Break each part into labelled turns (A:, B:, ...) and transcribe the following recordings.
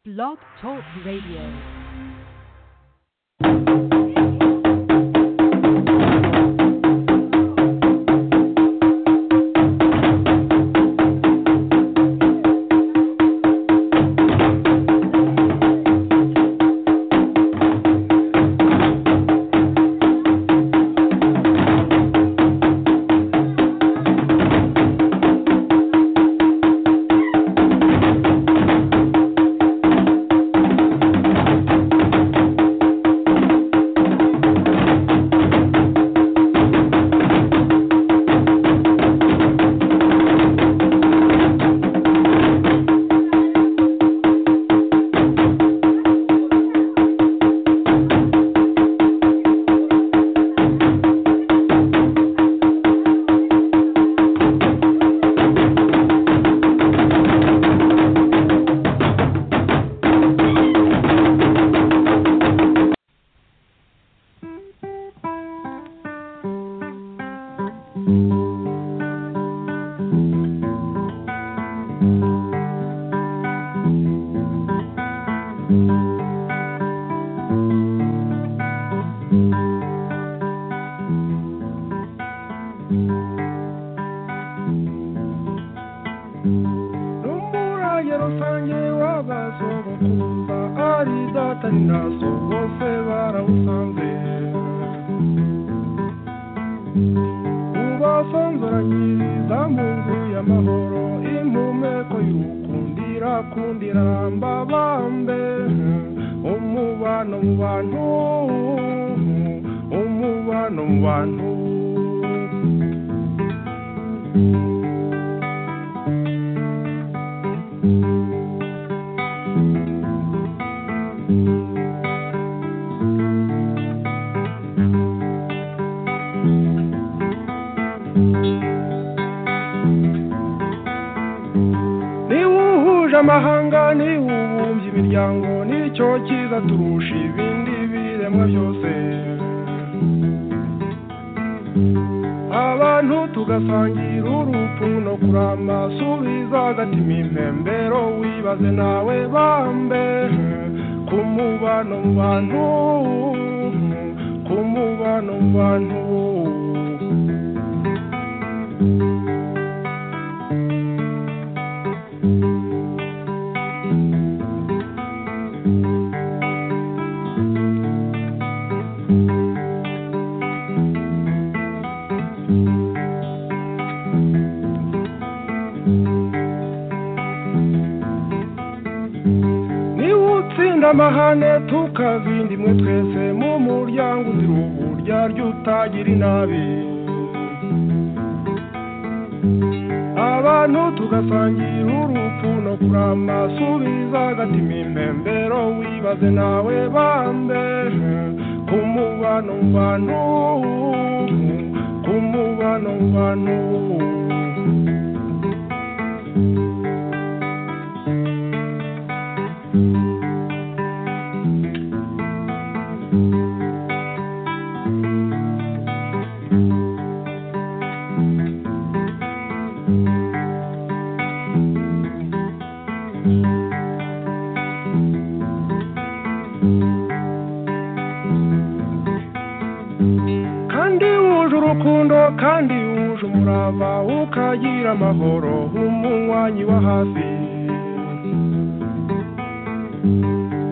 A: Blog Talk Radio.
B: n'umurage rusange w'abazo bakumva ari datari nazo bose barawusanze ubasonzoranyiriza mu nzu y'amahoro impumeko y'ukundira kundira mbabambe umubano mu bantu umubano mu bantu niba uhuje amahanga niba ubumbye imiryango nicyo cyiza turusha ibindi biremwa byose abantu tugasangira urupfu no kuramba subiza agatima impembero wibaze nawe bambe ku mubano mu bantu ku mubano mu bantu niba utsinda amahane tukabinda imwe twese mu muryango uzira uburyarya utagira inabi abantu tugasangira urupfu no kurama subiza agatima impembero wibaze nawe bambe ku mubano mu bantu ku mubano mu bantu kandi wuje urukundo kandi wuje umurava ukagira amahoro nk'umunywanyi wa hafi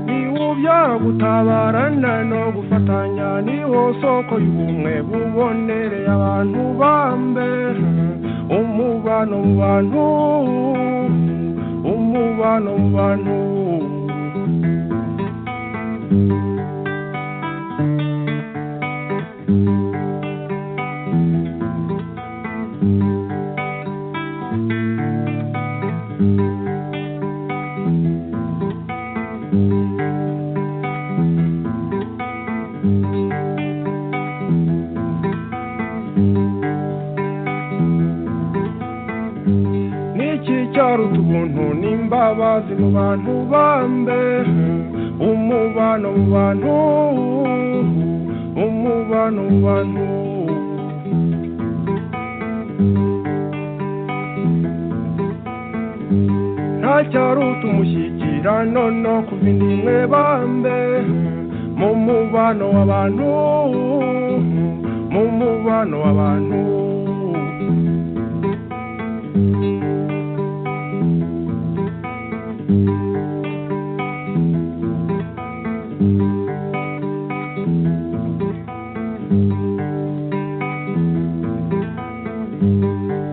B: niwo ubyara gutabarana no gufatanya niwo soko y'ubumwe bubonereye abantu bambe umubano mu bantu umubano mu bantu niki cyaruta ubuntu n'imbabazi mu bantu bambe umubano mu bantu umubano mu bantu nta cyarute umushyikirano no ku bindi mwe bambe mu mubano w'abantu mu mubano w'abantu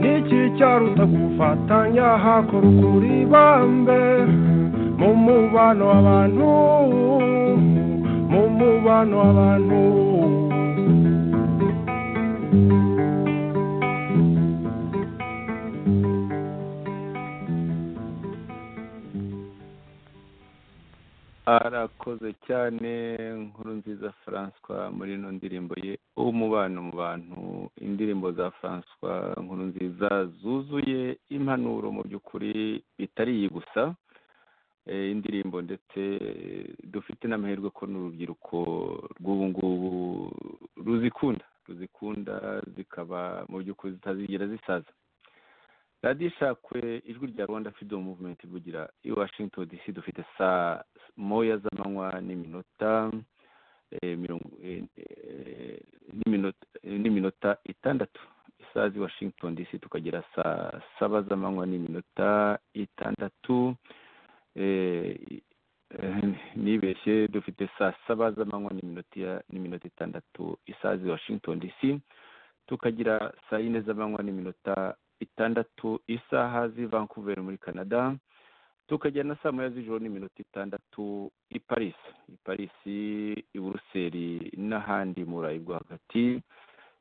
B: niki cyaruta gufatanya hakora ukuri bambe mu mubano w'abantu mu mubano w'abantu
C: arakoze cyane nkuru nziza François muri ino ndirimbo ye umubano mu bantu indirimbo za François nkuru nziza zuzuye impanuro mu by'ukuri bitari iyi gusa eh, indirimbo ndetse dufite n'amahirwe ko n'urubyiruko rw'ubu ngubu ruzikunda ruzikunda zikaba mu by'ukuri zitazigera zisaza radiyo ishakwe ijwi rya rwanda freedom movement ivugira i washington dc dufite saa moya z'amanywa n'iminota eh, mirongo- eh, eh, n'iminota- eh, n'iminota itandatu isaha z'i washington dc tukagera saa saba z'amanywa n'iminota itandatu eh, eh, nibeshye dufite saa saba z'amanywa n'iminota iya- n'iminota itandatu isaha z'i washington dc tukagira saa yine z'amanywa n'iminota itandatu isaha z'i vancouver muri canada tukajya na saa moya z'ijoro n'iminota itandatu i paris i paris i buruseli n'ahandi mu burayi bwo hagati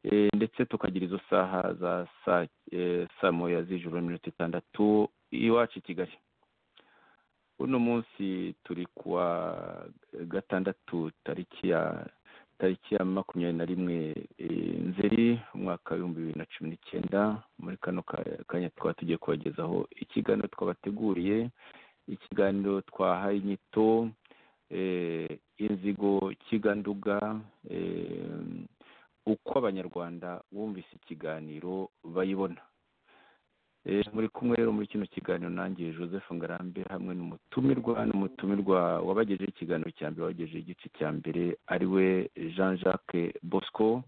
C: Eh, ndetse tukagira izo saha za saa eh, saa moya z'ijoro n'iminota itandatu iwacu i kigali uno munsi turi kuwa gatandatu tariki ya tariki ya makumyabiri na rimwe eh, nzeri umwaka w'ibihumbi bibiri na cumi n'icyenda muri kano ka- kanya twaba tugiye kubagezaho ikiganiro twabateguriye ikiganiro twahaye inyito eh, inzigo kiganduga eh, uko abanyarwanda bumvise ikiganiro bayibona Eh, muri kumwe rero muri kino kiganiro nanjye joseph ngarambe hamwe n'umutumirwa n'umutumirwa wabagejeho ikiganiro cya mbere wabagejeho igice cya mbere ariwe jean jacques bosco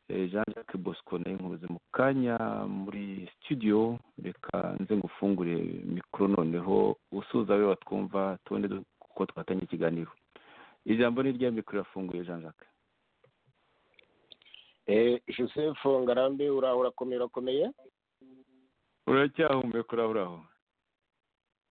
C: Eh, jean jacques bosco nawe nkubuze mu kanya muri studio reka nze ngufungure mikoro noneho usuza we watwumva tubone du- uko twatanga ikiganiro ijambo ni rya mikoro irafunguye jean jacques
D: Eh, joseph ngarambe uraho urakomeye urakomeye
C: uracyahumeka urahuraho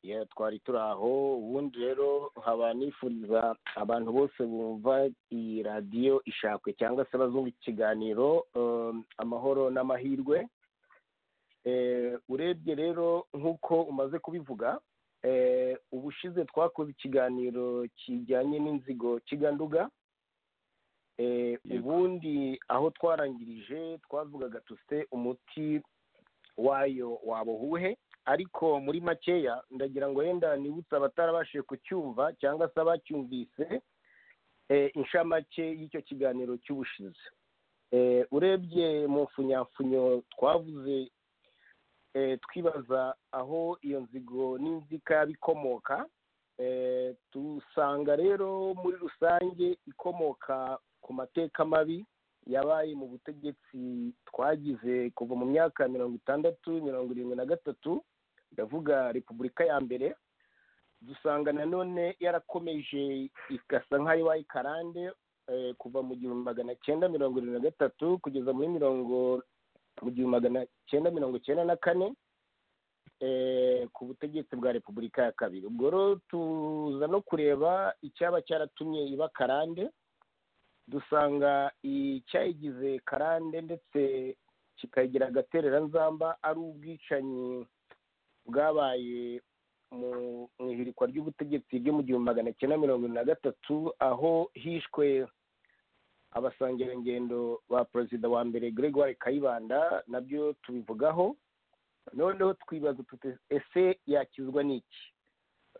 D: Yeah, twari turi aho ubundi rero nkaba nifuriza abantu bose bumva iyi radiyo ishakwe cyangwa se abazumva iki kiganiro um, amahoro n'amahirwe Eh, urebye rero nk'uko umaze kubivuga eh, ubushize twakoze ikiganiro kijyanye n'inzigo kiganduga Eh,
C: Yego.
D: ubundi aho twarangirije twavugaga tuse umuti wayo waba uwuhe ariko muri makeya ndagira ngo wenda nibutse abatarabashije kucyumva cyangwa se abacyumvise eh, inshamake y'icyo kiganiro cy'ubushize Eh, urebye mu mfunyamfunyo twavuze eh, twibaza aho iyo nzigo n'inzika bikomoka Eh, dusanga rero muri rusange ikomoka ku mateka mabi yabaye mu butegetsi twagize kuva mu myaka mirongo itandatu mirongo irindwi na gatatu ndavuga repubulika ya mbere dusanga nanone yarakomeje igasa nk'ayo iwaye karande eh, kuva mu gihumbi magana cyenda mirongo irindwi na gatatu kugeza muri mirongo mu gihumbi magana cyenda mirongo cyenda na kane eh, ku butegetsi bwa repubulika ya kabiri ubwo rero tuza no kureba icyaba cyaratumye iba karande dusanga icyayigize karande ndetse kikagira agatereranzamba ari ubwicanyi bwabaye mu mu ihirikwa ry'ubutegetsi bwe mu gihumbi magana cyenda mirongo irindwi na gatatu aho hishwe abasangirangendo ba perezida wa mbere gregoire kayibanda nabyo tubivugaho noneho twibaza tuti ese yakizwa n'iki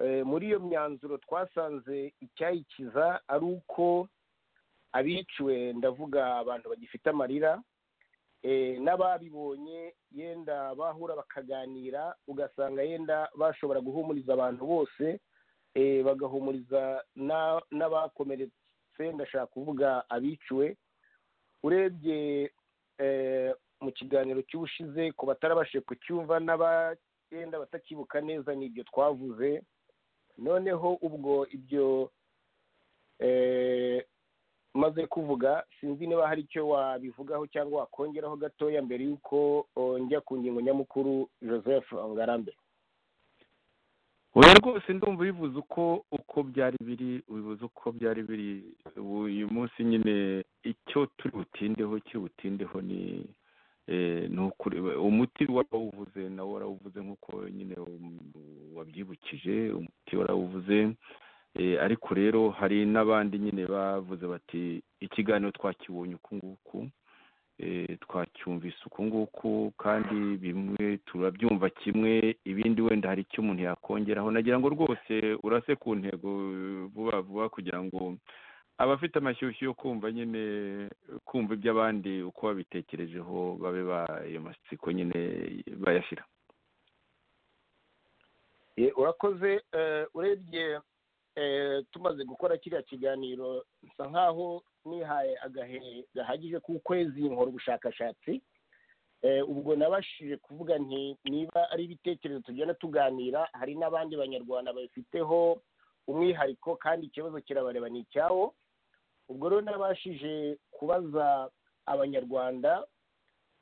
D: Eh, muri iyo myanzuro twasanze icyayikiza ari uko abiciwe ndavuga abantu bagifite amarira eh, n'ababibonye yenda bahura bakaganira ugasanga yenda bashobora guhumuriza abantu bose eh, bagahumuriza na- n'abakomeretse ndashaka kuvuga abiciwe urebye eh, mu kiganiro cy'ubushize ku batarabashije kucyumva n'abagenda batakibuka neza ni ibyo twavuze noneho ubwo ibyo eh, maze kuvuga sinzi niba hari icyo wabivugaho cyangwa wakongeraho gatoya mbere y'uko oh, njya ku ngingo nyamukuru joseph ngarambe
C: oya rwose ndumva ubivuze uko uko byari biri ubivuze uko byari biri ubu uyu munsi nyine icyo turi butindeho kiri butindeho ni eh, ni ukuri umuti warawuvuze nawe warawuvuze nk'uko nyine um- wabyibukije umuti warawuvuze Eh, ariko rero hari n'abandi nyine bavuze bati ikiganiro twakibonye uku nguku eh, twacyumvise uku nguku kandi bimwe turabyumva kimwe ibindi wenda hari icyo umuntu yakongeraho nagira ngo rwose urase ku ntego eh, vuba vuba kugira ngo abafite amashyushyu yo kumva nyine kumva iby'abandi uko babitekerejeho babe ba ayo masiko nyine bayashyira
D: Eh, urakoze eh, urebye eh, tumaze gukora kiriya kiganiro nsa nk'aho nihaye agahe gahagije k'ukwezi nkora ubushakashatsi Eh, ubwo nabashije kuvuga nti niba ari ibitekerezo tugenda tuganira hari n'abandi banyarwanda babifiteho umwihariko kandi ikibazo kirabareba ni icyawo ubwo rero nabashije kubaza abanyarwanda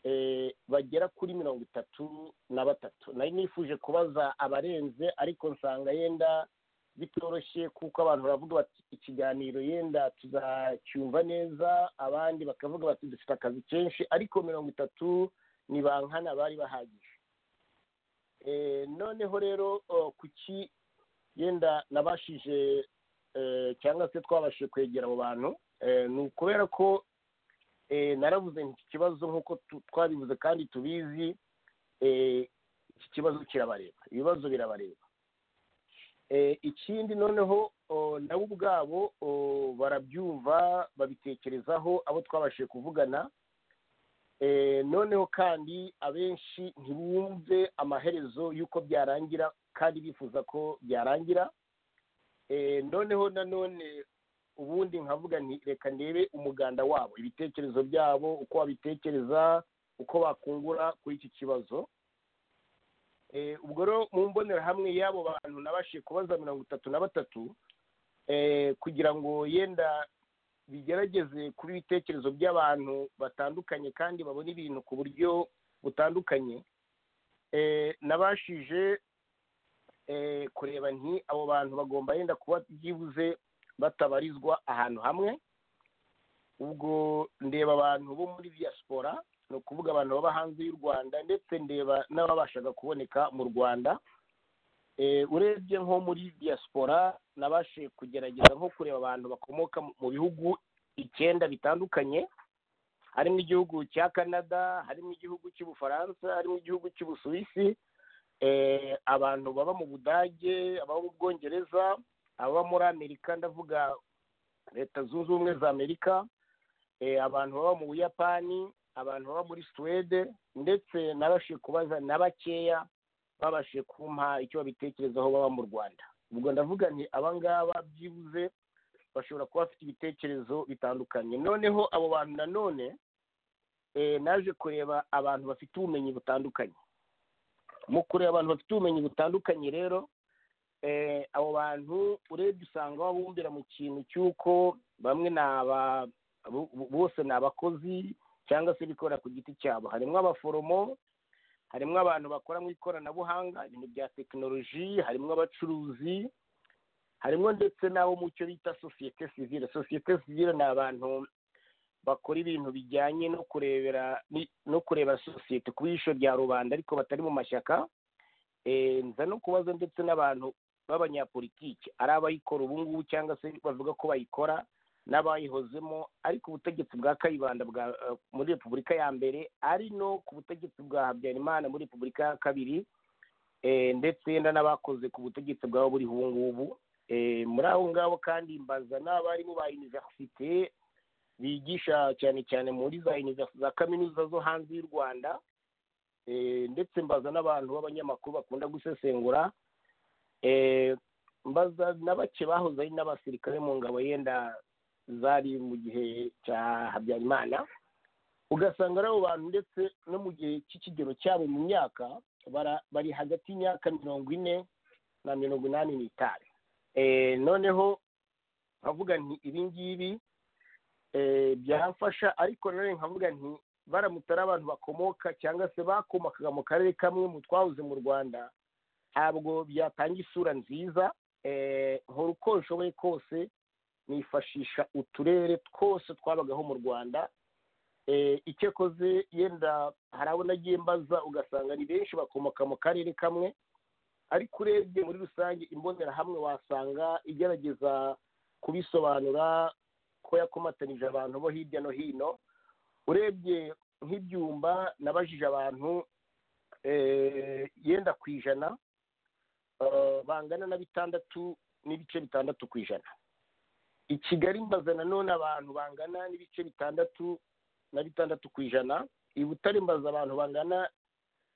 D: eh, bagera kuri mirongo itatu na batatu nari nifuje kubaza abarenze ariko nsanga yenda bitoroshye kuko abantu baravuga bati ikiganiro yenda tuzacyumva neza abandi bakavuga bati dufite akazi kenshi ariko mirongo itatu ni bankana bari bahagije Eh, noneho rero oh, kuki yenda nabashije eh, cyangwa se twabashije kwegera abo bantu Eh, ni ukubera ko eh, naravuze nti iki kibazo nk'uko tu- twabivuze kandi tubizi eh, iki kibazo kirabareba ibibazo birabareba Eh, ikindi noneho oh, nabo ubwabo oh, barabyumva babitekerezaho abo twabashije kuvugana Eh, noneho kandi abenshi ntibumve amaherezo y'uko byarangira kandi bifuza ko byarangira Eh, noneho nanone ubundi nkavuga nti reka ndebe umuganda wabo ibitekerezo byabo uko babitekereza uko bakungura kuri iki kibazo Eh, ubwo rero mu mbonerahamwe y'abo bantu nabashije kubaza mirongo itatu na batatu eh, kugira ngo yenda bigerageze kuba ibitekerezo by'abantu batandukanye kandi babona ibintu ku buryo butandukanye Eh, nabashije eh, kureba nti abo bantu bagomba yenda kuba byibuze batabarizwa ahantu hamwe ubwo ndeba abantu bo muri diaspora ni ukuvuga abantu baba hanze y'u rwanda ndetse ndeba n'ababashaga kuboneka mu rwanda Eh, urebye nko muri diaspora nabashije kugerageza nko kureba abantu bakomoka mu- mu bihugu icyenda bitandukanye harimo igihugu cya canada harimo igihugu cy'ubufaransa harimo igihugu cy'ubusuwisi Eh, abantu baba mu budage ababa mu bwongereza ababa muri amerika ndavuga leta zunze ubumwe za amerika eh, abantu baba mu buyapani abantu baba muri suwede ndetse nabashije kubaza na bakeya babashije kumpa icyo babitekerezaho baba mu rwanda ubwo ndavuga nti abangaba byibuze bashobora kuba bafite ibitekerezo bitandukanye noneho abo bantu nanone eh, naje kureba abantu bafite ubumenyi butandukanye mu kureba abantu bafite ubumenyi butandukanye rero eh, abo bantu urebye usanga babumbira mu kintu cy'uko bamwe ni aba bo- bo- bose ni abakozi cyangwa se bikorera ku giti cyabo harimo abaforomo harimo abantu bakora mu ikoranabuhanga ibintu bya tekinoloji harimo abacuruzi harimo ndetse n'abo mu cyo bita sosiyete sivire sosiyete sivire ni abantu bakora ibintu bijyanye no kurebera ni- no kureba sosiyete ku ijisho rya rubanda ariko batari mu mashyaka Eh, nza no kubaza ndetse n'abantu b'abanyapolitiki ari abayikora ubu ngubu cyangwa se bavuga ko bayikora n'abayihozemo ariko ubutegetsi bwa kayibanda bwa eh, muri repubulika ya mbere ari no ku butegetsi bwa habyarimana muri repubulika ya kabiri eh, ndetse yenda n'abakoze ku butegetsi bwabo buriho ubu ngubu Eh, muri abo ngabo kandi mbaza n'abarimu ba iniverisite bigisha cyane cyane muri za universi- za kaminuza zo hanze y'u rwanda eh, ndetse mbaza n'abantu b'abanyamakuru bakunda gusesengura eh, mbaza na bake bahoze ari n'abasirikare mu ngabo yenda zari mu gihe cya habyarimana ugasanga ari abo bantu ndetse no mu gihe cy'ikigero cyabo mu myaka bara- bari hagati y'imyaka mirongo ine na mirongo inani n'itanu Eh, noneho nkavuga nti ibi ngibi eh, byamfasha ariko nanone nkavuga nti baramutse ari abantu bakomoka cyangwa se bakomokaga mu karere kamwe mu twahoze mu rwanda ntabwo byatanga isura nziza eh, nkora uko nshoboye kose nifashisha uturere twose twabagaho mu rwanda Eh, icyo koze yenda hari abo nagiye mbaza ugasanga ni benshi bakomoka mu karere kamwe ariko urebye muri rusange imbonerahamwe wasanga igerageza kubisobanura ko yakomatanije abantu bo hirya no hino urebye nk'ibyumba nabajije abantu eh, yenda ku ijana eh, bangana na bitandatu n'ibice bitandatu ku ijana i kigali mbaza nanone abantu bangana n'ibice bitandatu na bitandatu ku ijana i butare mbaza abantu bangana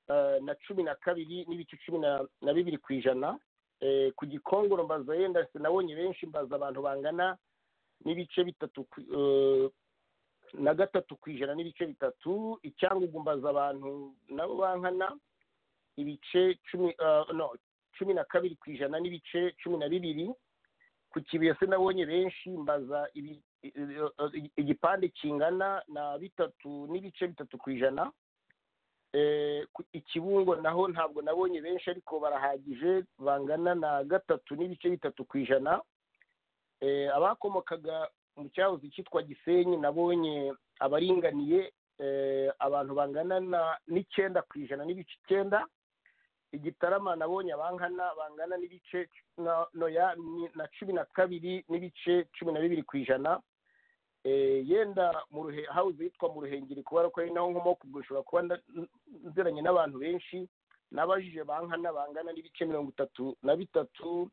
D: eh, na cumi na kabiri n'ibice cumi na- na bibiri ku ijana Eh, ku gikongoro mbaza yenda se nabonye benshi mbaza abantu bangana n'ibice bitatu ku- eh, na gatatu ku ijana n'ibice bitatu icyangugu mbaza abantu nabo bankana ibice cumi eh, no cumi na kabiri ku ijana n'ibice cumi na bibiri ku kibuye se nabonye benshi mbaza ibi- i- i- igipande kingana na bitatu n'ibice bitatu ku ijana Eh, ku- ikibungo naho ntabwo nabonye benshi ariko barahagije bangana na gatatu n'ibice bitatu ku ijana Eh, abakomokaga mu cyahoze cyitwa gisenyi nabonye abaringaniye eh, abantu bangana na- n'icyenda ku ijana n'ibice icyenda igitarama nabonye abankana bangana n'ibice na- no ya- ni- na cumi na kabiri n'ibice cumi na bibiri ku ijana Eh, yenda mu ruhe hawuze yitwa mu ruhengeri kubera ko ari naho nkomoka ubwo nshobora kuba nda- nziranye n'abantu benshi nabajije bankana bangana n'ibice mirongo itatu na bitatu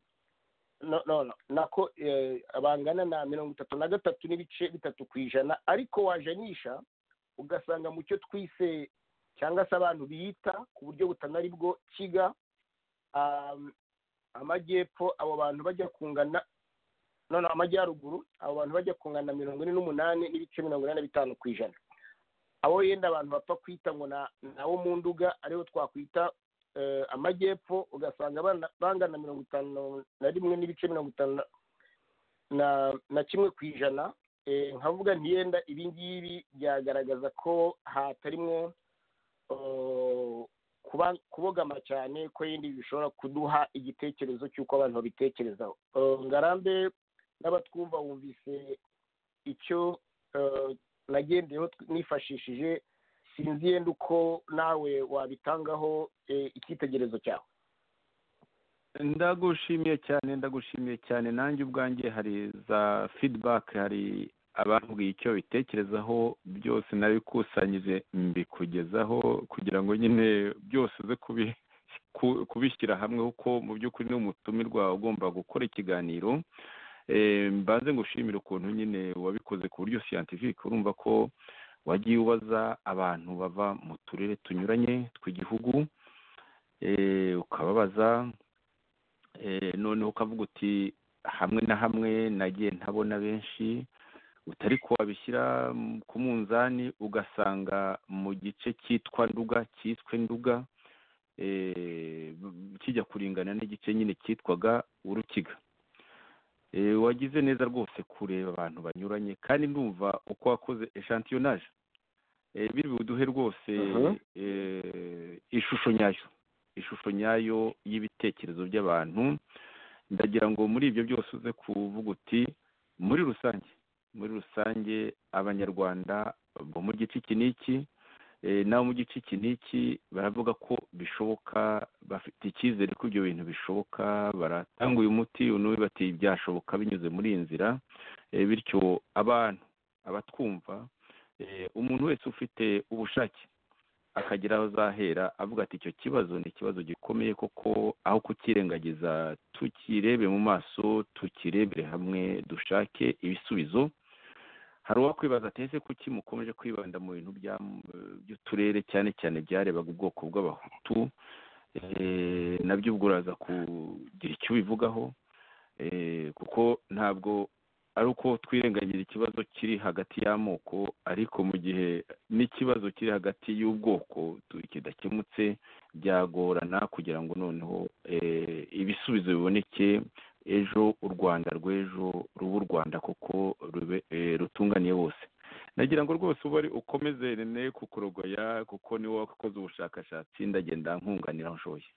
D: no no no nako eh, bangana na mirongo itatu na gatatu n'ibice bitatu ku ijana ariko wajanisha ugasanga mu cyo twise cyangwa se abantu biyita ku buryo butanari bwo kiga um, amajyepfo abo bantu bajya kungana no no amajyaruguru abo bantu bajya kungana mirongo ine n'umunani n'ibice mirongo inani na bitanu ku ijana abo yenda abantu bapfa kwita ngo na nabo mu nduga aribo twakwita eh, amajyepfo ugasanga bana- bangana mirongo itanu na rimwe n'ibice mirongo itanu na- na na kimwe ku ijana Eh, nkavuga ntiyenda ibi ngibi byagaragaza ko hatarimo eh, kuba- kubogama cyane ko yindi bishobora kuduha igitekerezo cy'uko abantu babitekerezaho Eh, ngarambe n'abatwumva wumvise icyo eh, nagendeyeho tw- nifashishije sinzi yenda uko nawe wabitangaho eh, icyitegererezo cyawe
C: ndagushimiye cyane ndagushimiye cyane nanjye ubwanjye hari za fidibake hari abambwiye icyo bitekerezaho byose nabikusanyije mbikugezaho kugira ngo nyine byose uze kubi- ku- kubishyira hamwe kuko mu by'ukuri ni umutumirwa ugomba gukora ikiganiro Eh, mbanze ngushimire ukuntu nyine wabikoze ku buryo siyantifike urumva ko wagiye ubaza abantu bava mu turere tunyuranye tw'igihugu Eh, ukababaza Eh, noneho ukavuga uti hamwe na hamwe nagiye ntabona benshi utari kuwabishyira mu- ku munzani ugasanga mu gice cyitwa nduga cyiswe nduga eh, b- kijya kuringana n'igice nyine cyitwaga urukiga Eh, wagize neza rwose kureba abantu banyuranye kandi ndumva uko wakoze eshantiyonage biri buduhe rwose
D: Mhm.
C: eh, ishusho nyayo ishusho nyayo y'ibitekerezo by'abantu ndagira ngo muri ibyo byose uze kuvuga uti muri rusange muri rusange abanyarwanda bo mu gice iki n'iki eh, n'abo mu gice iki n'iki baravuga ko bishoboka bafite icyizere ko ibyo bintu bishoboka baratanga uyu muti uyu bati byashoboka binyuze muri iyi nzira Eh, bityo abantu abatwumva eh, umuntu wese ufite ubushake akagera aho azahera avuga ati icyo kibazo ni ikibazo gikomeye koko aho kukirengagiza tukirebe mu maso tukirebere hamwe dushake ibisubizo hari uwo kwibaza ati ese kuki mukomeje kwibanda mu bintu bya- by'uturere cyane cyane byarebaga ubwoko bw'abahutu Eh, nabyo ubwo uraza kugira icyo ubivugaho Eh, kuko ntabwo ari uko twirengagira ikibazo kiri hagati y'amoko ariko mu gihe n'ikibazo kiri hagati y'ubwoko tu- kidakemutse byagorana kugira ngo noneho eh, ibisubizo biboneke ejo u rwanda rw'ejo ruba u rwanda kuko rube eh, rutunganiye bose nagira ngo rwose uba ari ukomeze rene kukurogoya kuko niwe wakoze ubushakashatsi ndagenda nkunganira aho nshoboye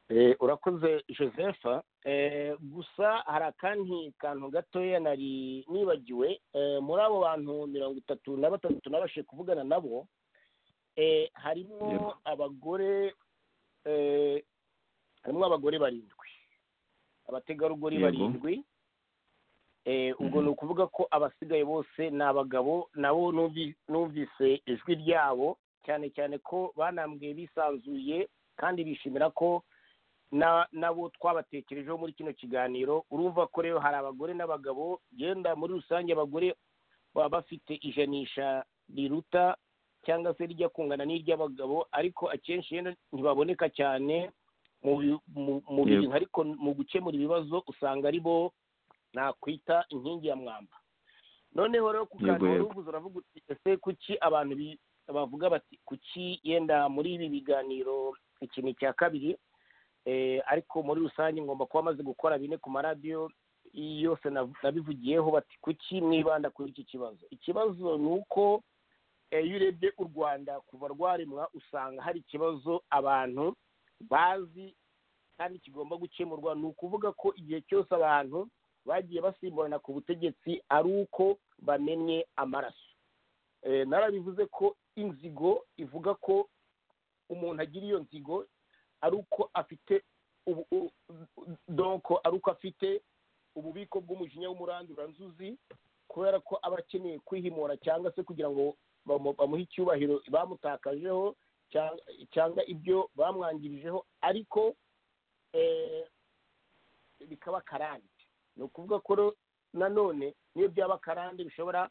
D: Eh, urakoze josepha Eh, gusa hari akandi kantu gatoya nari nibagiwe Eh, muri abo bantu mirongo itatu na batatu nabashe kuvugana nabo Eh, harimo
C: Yego.
D: abagore eh, harimo abagore barindwi abategarugori
C: Yego.
D: barindwi Eh, ubwo
C: Mhm.
D: ni ukuvuga ko abasigaye bose ni abagabo nabo numvi- numvise ijwi ryabo cyane cyane ko banambwe bisanzuye kandi bishimira ko na nabo twabatekerejeho muri kino kiganiro urumva ko rero hari abagore n'abagabo genda muri rusange abagore baba bafite ijanisha riruta cyangwa se rijya kungana n'iry'abagabo ariko akenshi yenda ntibaboneka cyane mu bi- mu- mu
C: Yego.
D: bintu ariko mu gukemura ibibazo usanga ari bo nakwita inkingi ya mwamba noneho rero ku kantu
C: Yego,
D: wari
C: yego.
D: uvuze uravuga uti ese kuki abantu bi- bavuga bati kuki yenda muri ibi biganiro ikintu cya kabiri eh, ariko muri rusange ngomba kuba maze gukora bine ku maradiyo yose nav- nabivugiyeho bati kuki mwibanda kuri iki kibazo ikibazo ni uko eh, iyo urebye u rwanda kuva rwaremwa usanga hari ikibazo abantu bazi kandi kigomba gukemurwa ni ukuvuga ko igihe cyose abantu bagiye basimburana ku butegetsi ari uko bamenye amaraso Eh, narabivuze ko inzigo ivuga ko umuntu agira iyo nzigo ari uko afite ubu- u- donko ari uko afite ububiko bw'umujinya w'umuranduranzuzi kubera ko aba akeneye kwihimura cyangwa se kugira ngo bamu- bamuhe icyubahiro bamutakajeho cyangwa- cyangwa ibyo bamwangirijeho ariko eh, bikaba akarande ni ukuvuga ko rero nanone n'iyo byaba akarande bishobora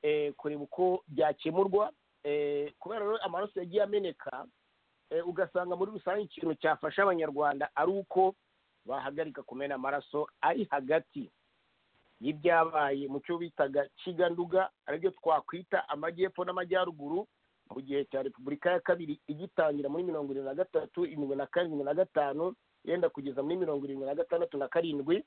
D: eh, kureba uko byakemurwa Eh, kubera rero amaraso yagiye ameneka eh, ugasanga muri rusange ikintu cyafasha abanyarwanda ari uko bahagarika kumena amaraso ari hagati y'ibyabaye mu cyo bitaga kiganduga aribyo twakwita amajyepfo n'amajyaruguru mu gihe cya repubulika ya kabiri igitangira muri mirongo irindwi na gatatu irindwi na karindwi na gatanu yenda kugeza muri mirongo irindwi na gatandatu na karindwi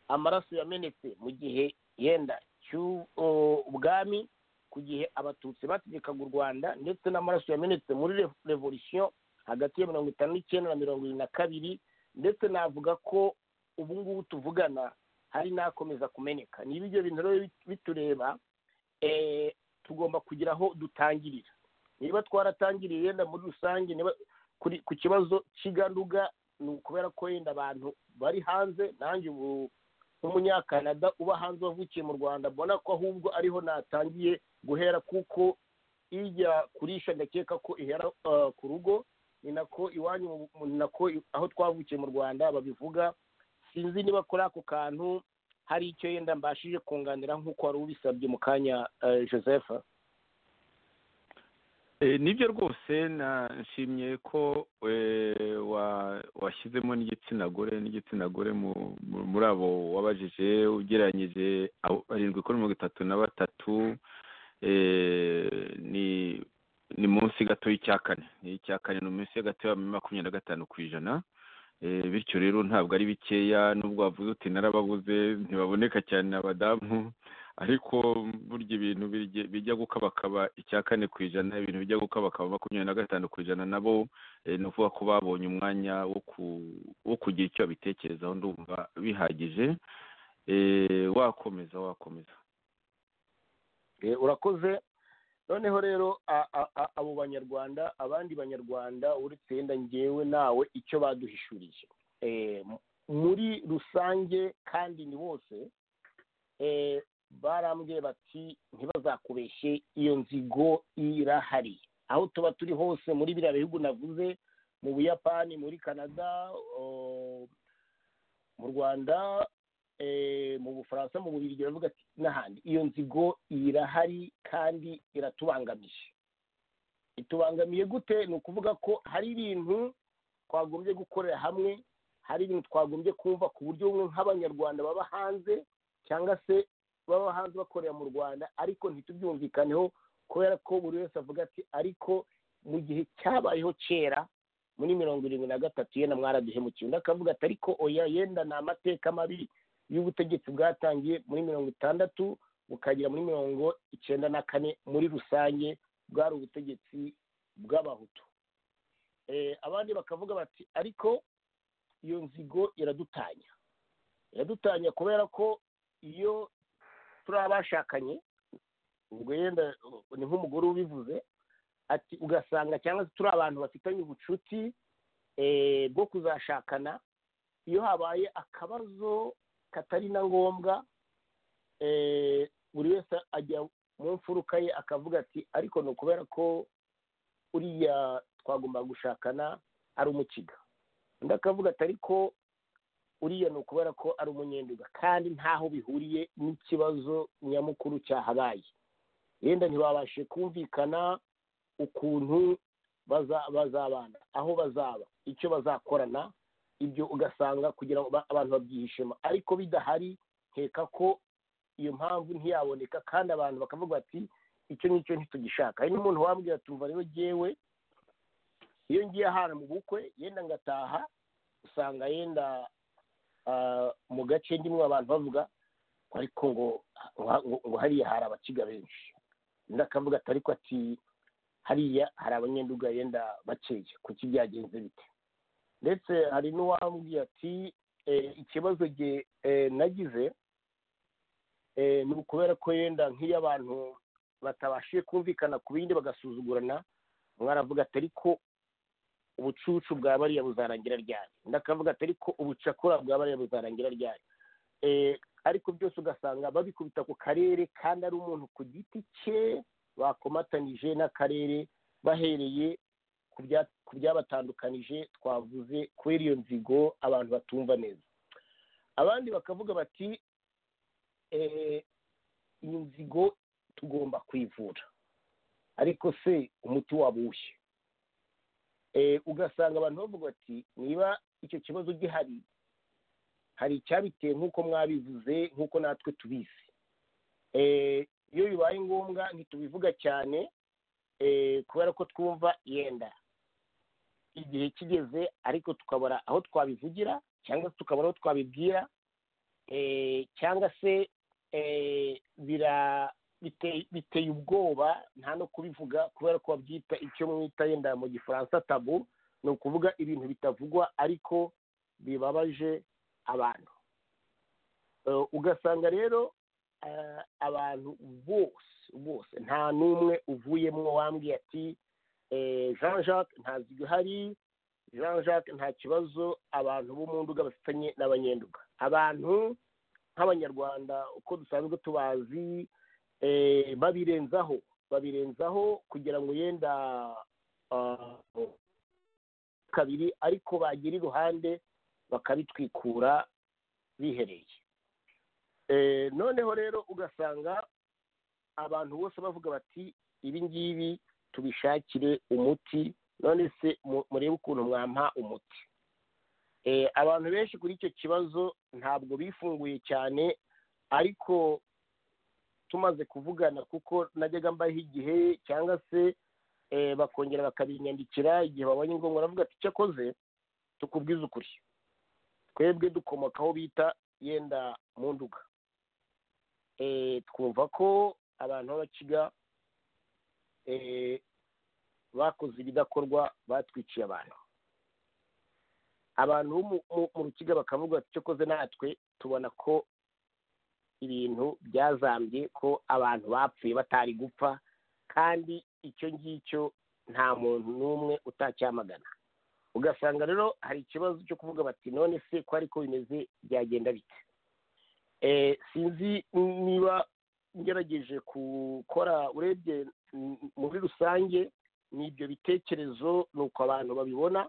D: amaraso yamenetse mu gihe yenda cy'ubwami ku gihe abatutsi bategekaga u rwanda ndetse n'amaraso yamenetse muri re- revolisiyo hagati ya mirongo itanu n'icyenda na mirongo irindwi na kabiri ndetse navuga ko ubu ngubu tuvugana hari n'akomeza kumeneka niba ibyo bintu rero bit- bitureba eh, tugomba kugira aho dutangirira niba twaratangiriye yenda muri rusange niba kuri- ku kibazo cy'iganduga ni ukubera ko yenda abantu bari hanze nanjye ubu nk'umunyakanada uba hanze wavukiye mu rwanda mbona ko ahubwo ariho natangiye guhera kuko ijya kurisha ndakeka ko ihera ah, ku rugo ni nako iwanyu mu- mu- ni nako i- aho twavukiye mu rwanda babivuga sinzi niba kuri ako kantu hari icyo yenda mbashije kunganira nk'uko wari ubisabye mu kanya ah, joseph
C: Eh, nibyo rwose na- nshimye ko eh, wa- washyizemo n'igitsina gore n'igitsina gore mu- mu- muri abo wabajije ugereranyije abo- barindwi kuri mirongo itatu na batatu eh, ni ni munsi gato y'icya kane ni icya kane ni munsi gato ya makumyabiri na gatanu ku ijana Eh, bityo rero ntabwo ari bikeya n'ubwo wavuze uti narababuze ntibaboneka cyane abadamu ariko burya ibintu birye- bijya gukabakaba icya kane ku ijana ibintu bijya gukabakaba makumyabiri na gatanu ku ijana nabo eh, ni ukuvuga ko babonye umwanya wo ku- wo kugira icyo babitekerezaho ndumva bihagije Eh, wakomeza wakomeza
D: Eh, urakoze noneho rero a- a- a- abo banyarwanda abandi banyarwanda uretse yenda ngewe nawe icyo baduhishuriye Eh, m- muri rusange kandi ni bose eh, barambwiye bati ntibazakubeshye iyo nzigo irahari aho tuba turi hose muri biriya bihugu navuze mu buyapani muri canada oh, mu rwanda eh, mu bufaransa mu bubirigi baravuga ati n'ahandi iyo nzigo irahari kandi iratubangamije itubangamiye gute ni ukuvuga ko hari ibintu twagombye gukorera hamwe hari ibintu twagombye kumva ku buryo bumwe nk'abanyarwanda baba hanze cyangwa se baba hanze bakorera mu rwanda ariko ntitubyumvikaneho kubera ko buri wese avuga ati ariko mu gihe cyabayeho kera muri mirongo irindwi na gatatu yenda mwaraduhemukiye undi akavuga ati ariko oya yenda ni amateka mabi y'ubutegetsi bwatangiye muri mirongo itandatu bukagera muri mirongo icyenda na kane muri rusange bwari ubutegetsi bw'abahutu Eh, abandi bakavuga bati ariko iyo nzigo iradutanya iradutanya kubera ko iyo turi abashakanye ubwo yenda ni nk'umugore ubivuze ati ugasanga cyangwa se turi abantu bafitanye ubucuti eh, bwo kuzashakana iyo habaye akabazo katari na ngombwa eh, buri wese ajya mu mfuruka ye akavuga ati ariko ni ukubera ko uriya twagomba gushakana ari umukiga undi akavuga ati ariko uriya ni ukubera ko ari umunyenduga kandi ntaho bihuriye n'ikibazo nyamukuru cyahabaye yenda ntibabashe kumvikana ukuntu baza- bazabana aho bazaba icyo bazakorana ibyo ugasanga kugira ngo ba- abantu babyihishemo ariko bidahari nkeka ko iyo mpamvu ntiyaboneka kandi abantu bakavuga bati icyo n'icyo ntitugishaka hari n'umuntu wambwira ati umva rero jyewe iyo ngiye ahantu mu bukwe yenda ngataha usanga yenda ah, mu gace ndimwe abantu bavuga ngo ariko ngo ngo- ngo hariya hari abakiga benshi undi akavuga ati ariko ati hariya hari abanyenduga yenda bakeya kuki byagenze bite ndetse hari n'uwambwiye ati eh, ikibazo ge eh, nagize eh, ni ukubera ko yenda nk'iyo abantu batabashije kumvikana ku bindi bagasuzugurana umwe aravuga ati ariko ubucucu bwa bariya buzarangira ryari undi akavuga ati ariko ubucakura bwa bariya buzarangira ryari Eh, ariko byose ugasanga babikubita ku karere kandi ari umuntu ku giti cye bakomatanije n'akarere bahereye ku bya- ku byabatandukanije twavuze kubera iyo nzigo abantu batumva neza abandi bakavuga bati eh, iyi nzigo tugomba kwivura ariko se umuti waba uwuhe Eh, ugasanga abantu bavuga bati niba icyo kibazo gihari hari icyabiteye nk'uko mwabivuze nk'uko natwe tubizi Eh, iyo bibaye ngombwa ntitubivuga cyane eh, kubera ko twumva yenda igihe kigeze ariko tukabura aho twabivugira cyangwa se tukabura aho twabibwira eh, cyangwa se eh, bira- bite- biteye ubwoba nta no kubivuga kubera ko babyita icyo mwita yenda mu gifaransa tabu ni ukuvuga ibintu bitavugwa ariko bibabaje abantu Eh, ugasanga rero eh, abantu bose bose nta n'umwe uvuyemo wambwiye ati eh, jean jacques nta zigo ihari jean jacques nta kibazo abantu bo mu nduga bafitanye n'abanyenduga abantu nk'abanyarwanda uko dusanzwe tubazi eh, babirenzaho babirenzaho kugira ngo yenda ah, kabiri ariko bagira iruhande bakabitwikura bihereye Eh, noneho rero ugasanga abantu bose bavuga bati ibi ngibi tubishakire umuti none se mu- murebe ukuntu mwampa umuti Eh, abantu benshi kuri icyo kibazo ntabwo bifunguye cyane ariko tumaze kuvugana kuko najyaga mbaho igihe cyangwa se eh, bakongera bakabinyandikira igihe babonye ngombwa baravuga ati icyo akoze tukubwize ukuri twebwe dukomoka aho bita yenda mu nduga Eh, twumva ko abantu b'abakiga eh, bakoze ibidakorwa batwiciye abantu abantu bo mu- mu- mu rukiga bakavuga ati icyo koze natwe tubona ko ibintu byazambye ko abantu bapfuye batari gupfa kandi icyo ngicyo nta muntu n'umwe utacyamagana ugasanga rero hari ikibazo cyo kuvuga bati none se ko ariko bimeze byagenda bite Eh, sinzi niba ngerageje gukora urebye m- muri rusange ni ibyo bitekerezo ni uko abantu babibona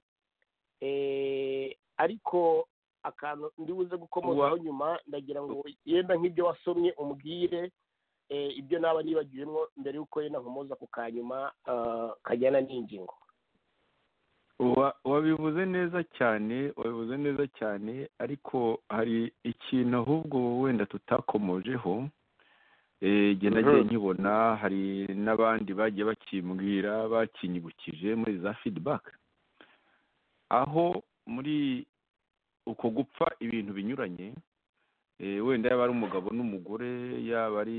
D: Eh, ariko akantu ndi buze gukomozaho nyuma ndagira ngo yenda nk'ibyo wasomye umbwire eh, ibyo naba nibagiwemo mbere y'uko yenda nkomoza ku ka nyuma ah, kajyana n'ingingo
C: Wa- wabivuze neza cyane wabivuze neza cyane ariko hari ikintu ahubwo wenda tutakomojeho Eh, jye nagiye
D: Mhm.
C: nkibona hari n'abandi bagiye bakimbwira bakinyibukije muri za feedback aho muri uko gupfa ibintu binyuranye eh, wenda yaba ari umugabo n'umugore yaba ari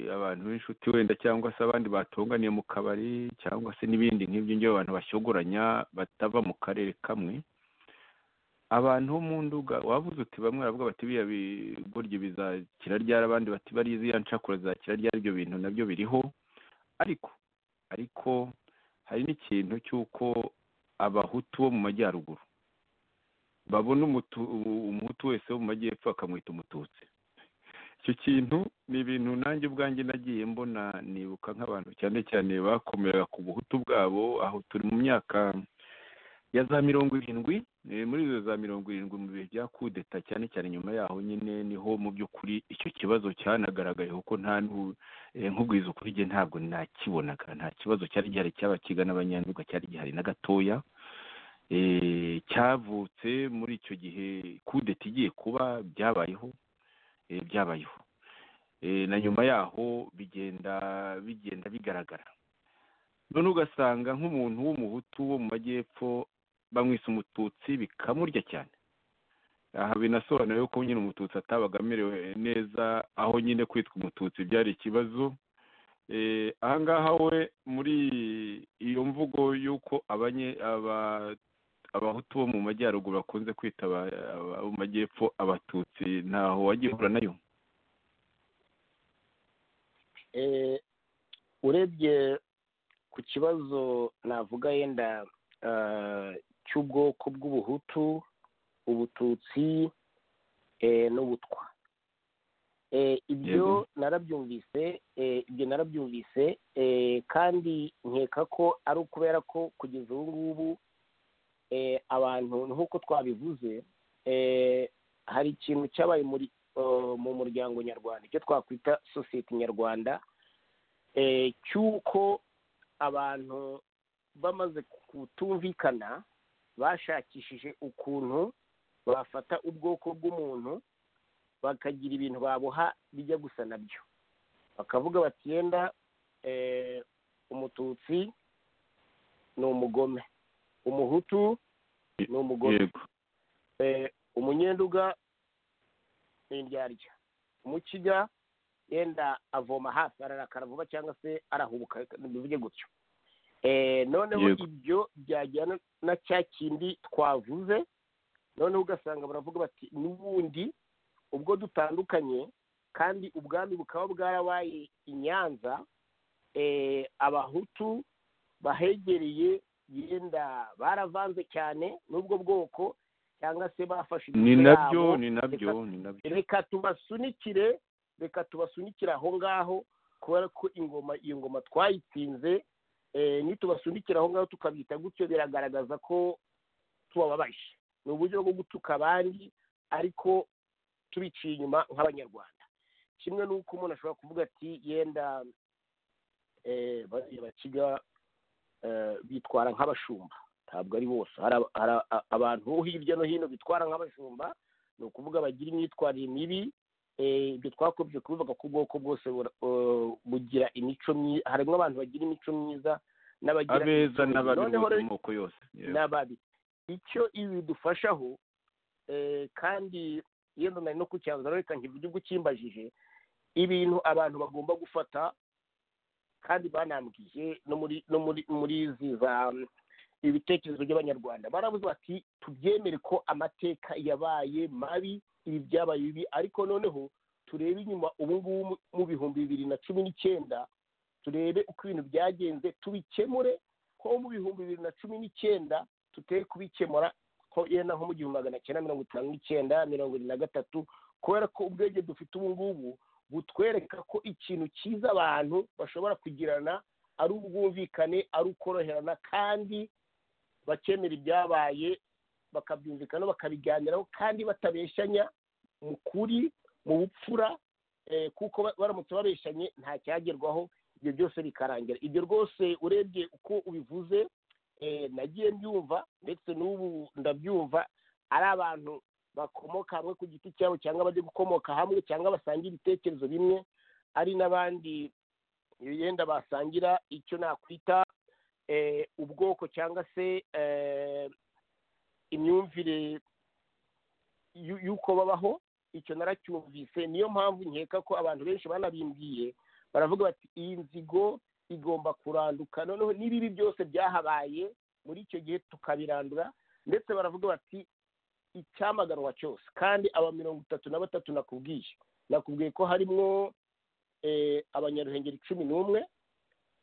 C: abantu b'inshuti wenda cyangwa se abandi batunganiye mu kabari cyangwa se n'ibindi nk'ibyo ngibyo abantu bashyogoranya batava mu karere kamwe abantu bo mu nduga wavuze uti bamwe baravuga bati biriya bi- burya bizakira ryari abandi bati bariya ziriya ncakura zizakira ryari ibyo bintu nabyo biriho ariko ariko hari n'ikintu cy'uko abahutu bo mu majyaruguru babona umutu- umuhutu wese wo mu majyepfo bakamwita umututsi icyo kintu ni ibintu nanjye ubwanjye nagiye mbona nibuka nk'abantu cyane cyane bakomera ku buhutu bwabo aho turi mu myaka ya za mirongo irindwi eh, muri izo za mirongo irindwi mu bihe bya kudeta cyane cyane nyuma yaho nyine niho mu by'ukuri icyo kibazo cyanagaragaye kuko nta nu- eh, nkubwiza ukuri njye ntabwo nakibonaga nta kibazo cyari gihari cyaba kigana abanyanduga cyari gihari na gatoya eh, cyavutse muri icyo gihe kudeta igiye kuba byabayeho eh, byabayeho Eh, na nyuma yaho bigenda bigenda bigaragara none ugasanga nk'umuntu w'umuhutu wo mu majyepfo bamwise umututsi bikamurya cyane aha binasobanuye ko nyine umututsi atabaga amerewe neza aho nyine kwitwa umututsi byari ikibazo Eh, aha ngaha we muri iyo mvugo y'uko abanye- aba- abahutu bo mu majyaruguru bakunze kwita aba- aba- abo mu majyepfo abatutsi ntaho wagiye uhura nayo
D: Eh, urebye ku kibazo navuga yenda ah, cy'ubwoko bw'ubuhutu ubututsi eh, n'ubutwa Eh, ibyo
C: Yego.
D: narabyumvise eh, ibyo narabyumvise eh, kandi nkeka ko ari ukubera ko kugeza ubu ngubu eh, abantu nk'uko twabivuze eh, hari ikintu cyabaye muri eh, mu muryango nyarwanda icyo twakwita sosiyete nyarwanda eh, cy'uko abantu bamaze kutumvikana bashakishije ukuntu bafata ubwoko bw'umuntu bakagira ibintu baboha bijya gusa nabyo bakavuga bati yenda eh, umututsi ni umugome umuhutu ni umugome
C: yego
D: eh, umunyenduga ni indyarya umukiga yenda avoma hasi ararakara vuba cyangwa se arahubuka reka bivuge gutyo eh, noneho
C: Yego.
D: ibyo byajyana na cya kindi twavuze noneho ugasanga baravuga bati n'ubundi ubwo dutandukanye kandi ubwami bukaba bwarabaye i nyanza eh, abahutu bahegereye yenda baravanze cyane n'ubwo bwoko cyangwa se bafashe
C: ni
D: imitwe
C: nabyo
D: yabo,
C: ni nabyo
D: reka-
C: ni nabyo
D: reka tubasunikire reka tubasunikire aho ngaho kubera ko ingoma iyo ngoma twayitsinze eh, nitubasunikira aho ngaho tukabita gutyo biragaragaza ko tubababaje ni uburyo bwo gutuka abandi ariko tubiciye inyuma nk'abanyarwanda kimwe n'uko umuntu ashobora kuvuga ati yenda eh, bariya bakiga eh, bitwara nk'abashumba ntabwo ari bose hari aba- hari a- abantu bo hirya no hino bitwara nk'abashumba ni ukuvuga bagira imyitwarire mibi eh, ibyo twakobye kubivuga ko ubwoko bwose bura- eh, bugira imico myiza harimo abantu bagira imico myiza n'abagira
C: abeza
D: imico mibi.
C: n'ababi
D: Noneho
C: bose
D: rero-
C: mu moko yose Yego.
D: n'ababi icyo ibi bidufashaho eh, kandi yenda nari no kucyanzura reka nkivuge ubwo ukimbajije ibintu abantu bagomba gufata kandi banambwiye no muri no muri muri izi za mm, ibitekerezo by'abanyarwanda baravuze bati tubyemere ko amateka yabaye mabi ibi byabaye bibi ariko noneho turebe inyuma ubu ngubu mu- mu bihumbi bibiri na cumi n'icyenda turebe uko ibintu byagenze tubikemure ko mu bihumbi bibiri na cumi n'icyenda tutari kubikemura ko yenda nko mu gihumbi magana cyenda mirongo itanu n'icyenda mirongo irindwi na gatatu kubera ko ubwenge dufite ubu ngubu butwereka ko ikintu cyiza abantu bashobora kugirana ari ubwumvikane ari ukoroherana kandi bakemera ibyabaye bakabyumvikana bakabiganiraho kandi batabeshanya mu kuri mu bupfura eh, kuko ba- baramutse babeshanye nta cyagerwaho ibyo byose bikarangira ibyo rwose urebye uko ubivuze eh, nagiye mbyumva ndetse n'ubu ndabyumva ari abantu bakomoka hamwe ku giti cyabo cyangwa bajya gukomoka hamwe cyangwa basangira ibitekerezo bimwe ari n'abandi yenda basangira icyo nakwita eh, ubwoko cyangwa se eh, imyumvire y'u- y'uko babaho icyo naracyumvise niyo mpamvu nkeka ko abantu benshi banabimbwiye baravuga bati iyi nzigo igomba kuranduka noneho n'ibibi byose byahabaye muri icyo gihe tukabirandura ndetse baravuga bati icyamaganwa cyose kandi aba mirongo itatu na batatu nakubwiye nakubwiye ko harimo eh, abanyaruhengeri cumi n'umwe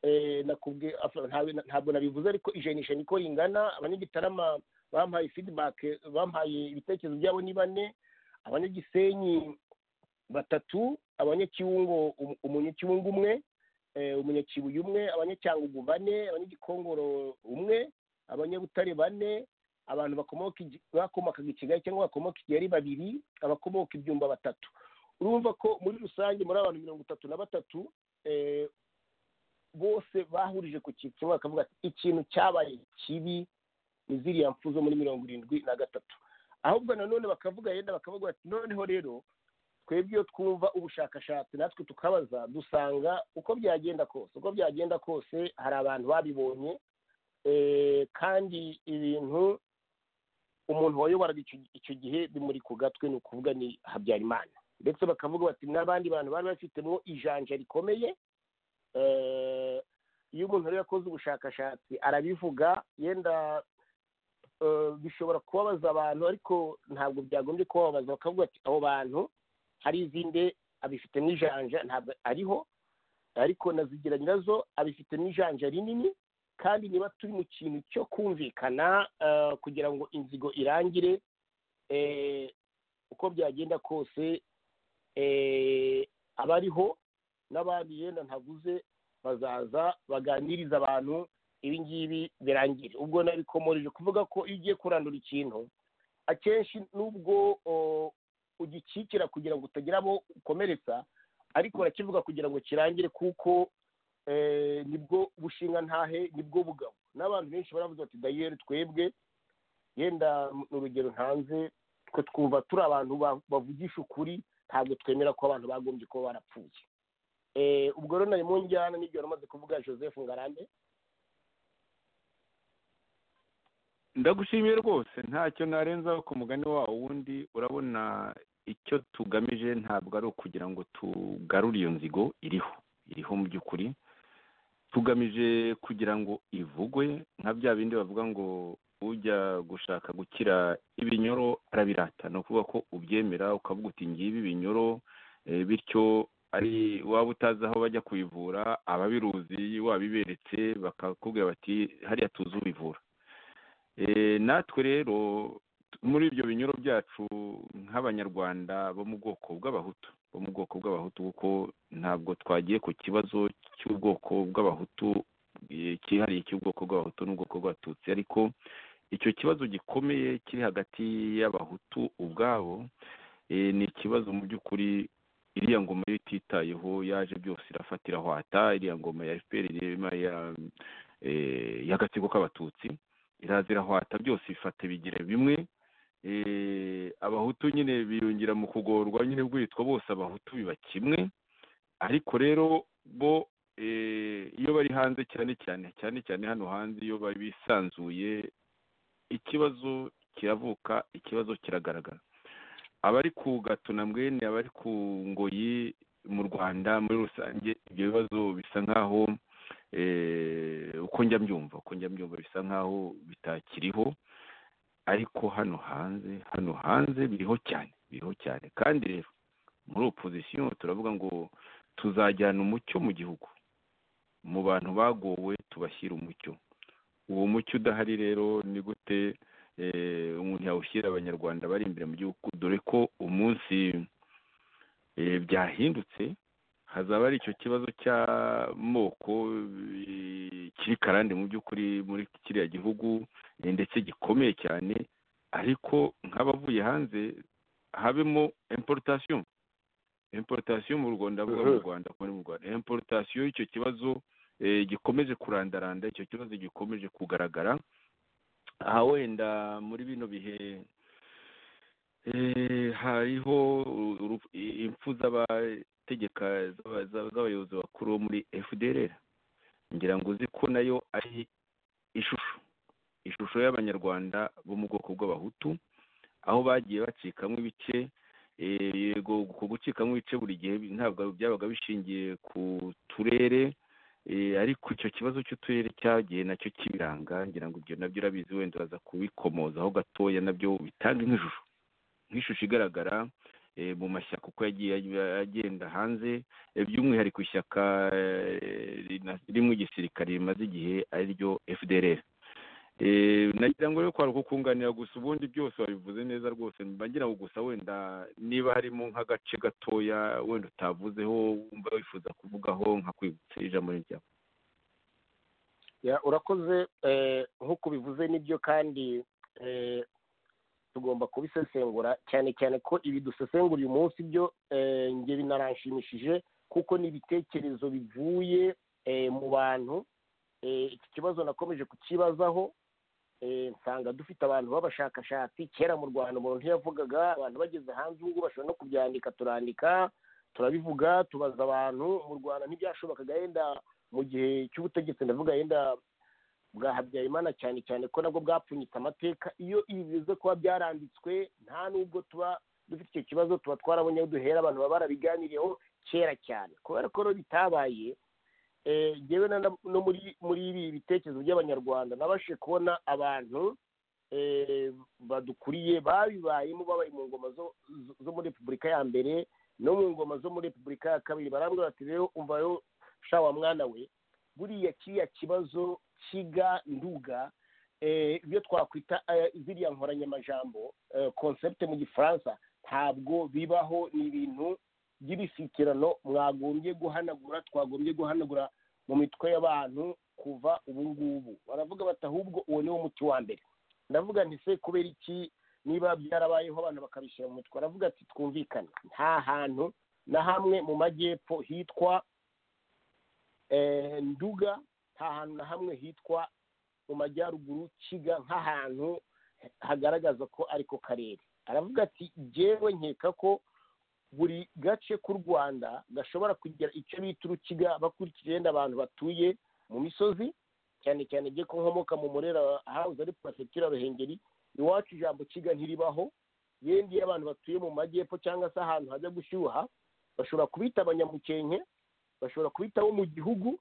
D: eh, nakubwiye af- ntawe- ntabwo nabivuze ariko ijanisha niko ringana abanyagitarama bampaye feedback bampaye ibitekerezo byabo ni bane abanyagisenyi batatu abanyakiwungo um- umunyakiwungo umwe eh, umunyakibuye umwe abanyacyangugu bane abanyagikongoro umwe abanyabutare bane abantu bakomoka igi- bakomokaga i kigali cyangwa bakomoka i kigali babiri abakomoka ibyumba batatu urumva ko muri rusange muri abantu mirongo itatu na batatu eh, bose bahurije ku kintu kimwe bakavuga ati ikintu cyabaye kibi ni ziriya mfu zo muri mirongo irindwi na gatatu ahubwo nanone bakavuga yenda bakavuga bati noneho rero twebwe iyo twumva ubushakashatsi natwe tukabaza dusanga uko byagenda kose uko byagenda kose hari abantu babibonye eh, kandi ibintu umuntu wayoboraga icyo- icyo gihe bimuri ku gatwe ni ukuvuga ni habyarimana ndetse bakavuga bati n'abandi bantu bari bafitemo ijanja rikomeye eh, iyo umuntu rero yakoze ubushakashatsi arabivuga yenda eh, bishobora kubabaza abantu ariko ntabwo byagombye kubabaza bakavuga ati abo bantu hari izindi abifitemo ijanja ntabwo ariho ariko nazigira nyirazo abifitemo ijanja rinini kandi niba turi mu kintu cyo kumvikana eh, kugira ngo inzigo irangire eh, uko byagenda kose eh, abariho n'abandi yenda ntavuze bazaza baganiriza abantu ibi ngibi birangire ubwo nabikomoreje kuvuga ko iyo ugiye kurandura ikintu akenshi nubwo o, ugikikira kugira ngo utagira abo ukomeretsa ariko urakivuga kugira ngo kirangire kuko eh, nibwo bushinga ntahe nibwo bugabo n'abantu benshi baravuze bati dayeri twebwe yenda ni urugero ntanze twe twumva turi abantu ba- bavugisha ukuri ntabwo twemera ko abantu bagombye kuba barapfuye Eh, ubwo rero nari mu njyana n'ibyo wari umaze kuvuga joseph ngarambe
C: ndagushimiye rwose ntacyo narenzaho ku mugani wawo wundi urabona icyo tugamije ntabwo ari ukugira ngo tugarure iyo nzigo iriho iriho mu by'ukuri tugamije kugira ngo ivugwe nka bya bindi bavuga ngo ujya gushaka gukira ibinyoro arabirata ni ukuvuga ko ubyemera ukavuga uti ngibi ibinyoro eh, bityo ari waba utazi aho bajya kubivura ababiruzi wabiberetse bakakubwira bati hariya tuzi ubivura Eh, natwe rero t- muri ibyo binyoro byacu nk'abanyarwanda bo mu bwoko bw'abahutu bo mu bwoko bw'abahutu kuko ntabwo twagiye ku kibazo cy'ubwoko bw'abahutu eh, cyihariye cy'ubwoko bw'abahutu n'ubwoko bw'abatutsi ariko icyo kibazo gikomeye kiri hagati y'abahutu ubwabo eh, ni ikibazo mu by'ukuri iriya ngoma yo ititayeho yaje byose irafata irahwata iriya ngoma ya fpr irema ya eh, y'agatsiko k'abatutsi iraza irahwata byose bifata bigira bimwe Eh, abahutu nyine biyungira mu kugorwa nyine bwitwa bose abahutu biba kimwe ariko rero bo eh, iyo bari hanze cyane cyane cyane cyane hano hanze iyo bari bisanzuye ikibazo kiravuka ikibazo kiragaragara abari ku gatuna mwene abari ku ngoyi mu rwanda muri rusange ibyo bibazo bisa nk'aho eh, uko njya mbyumva uko njya mbyumva bisa nk'aho bitakiriho ariko hano hanze hano hanze biriho cyane biriho cyane kandi rero muri opozisiyo turavuga ngo tuzajyana umucyo mu gihugu mu bantu bagowe tubashyira umucyo uwo mucyo udahari rero ni gute eh, umuntu yawushyira abanyarwanda bari imbere mu gihugu dore ko umunsi eh, byahindutse hazaba hari icyo kibazo cy'amoko eh, kiri karande mu by'ukuri muri kiriya gihugu eh, ndetse gikomeye cyane ariko nk'abavuye hanze habemo importation importation mu rwanda mvuga mu
D: Mhm.
C: rwanda kuba ari mu rwanda importation y'icyo kibazo eh, gikomeje kurandaranda icyo kibazo gikomeje kugaragara aha wenda muri bino bihe eh, hariho uru- uru- impfu z'abategeka z'aba- z'aba- z'abayobozi bakuru bo muri fdr ngira ngo uzi ko nayo ari ishusho ishusho y'abanyarwanda bo mu bwoko bw'abahutu aho bagiye bacikamo ibice eh, yego uko gucikamo ibice buri gihe ntabwo byabaga bishingiye ku turere eh, ariko icyo kibazo cy'uturere cyagiye nacyo kibiranga ngira ngo ibyo nabyo urabizi wenda uraza kubikomozaho gatoya nabyo bitanga nk'ishusho nk'ishusho igaragara eh, mu mashyaka uko yagiye agenda hanze eh, by'umwihariko ishyaka eh, rina- rimwe igisirikare rimaze igihe ari ryo fdrr Eh, nagira ngo rero kwaruka kunganira gusa ubundi byose wabivuze neza rwose mba ngira ngo gusa wenda niba harimo nk'agace gatoya wenda utavuzeho wumva wifuza kuvugaho nkakwibutsa ijambo ni ryawe
D: Ya, urakoze eh, nk'uko ubivuze nibyo kandi eh, tugomba kubisesengura cyane cyane ko ibi dusesengura uyu munsi byo eh, njye binaranshimishije kuko ni ibitekerezo bivuye eh, mu bantu Eh, iki kibazo nakomeje kukibazaho eh, nsanga dufite abantu b'abashakashatsi kera mu rwanda umuntu ntiyavugaga abantu bageze hanze ubu ngubu bashobora no kubyandika turandika turabivuga tubaza abantu mu rwanda ntibyashobokaga yenda mu gihe cy'ubutegetsi ndavuga yenda bwa habyarimana cyane cyane ko nabwo bwapfunyitse amateka iyo ibi biza kuba byaranditswe nta nubwo tuba dufite icyo kibazo tuba twarabonye aho duhera abantu baba barabiganiriyeho kera cyane kubera ko rero bitabaye eh, njyewe na- no muri muri ibi bitekerezo by'abanyarwanda nabashije kubona abantu eh, badukuriye babibayemo babaye mu ngoma zo, zo- zo muri repubulika ya mbere no mu ngoma zo muri repubulika ya kabiri barambwira bati rero umvayo sha wa mwana we buriya kiriya kibazo kiga nduga eh, ibyo twakwita eh, ziriya nkoranyamajambo eh, concept mu gifaransa ntabwo bibaho ni ibintu by'ibishyikirano mwagombye guhanagura twagombye guhanagura mu mitwe y'abantu kuva ubu ngubu baravuga bati ahubwo uwo niwo muti wa mbere ndavuga nti se kubera iki niba byarabayeho abantu bakabishyira mu mitwe aravuga ati twumvikane nta hantu na hamwe mu majyepfo hitwa eh, nduga nta hantu na hamwe hitwa mu majyaruguru kiga nk'ahantu hagaragaza ko ari ko karere aravuga ati jyewe nkeka ko buri gace k'u rwanda gashobora kugira icyo bita urukiga bakurikije yenda abantu batuye mu misozi cyane cyane jye ko nkomoka mu murera house ari prefecture ruhengeri iwacu ijambo kiga ntiribaho yendi iyo abantu batuye mu majyepfo cyangwa se ahantu hajya gushyuha bashobora kubita abanyamukenke bashobora kubitaho mu gihugu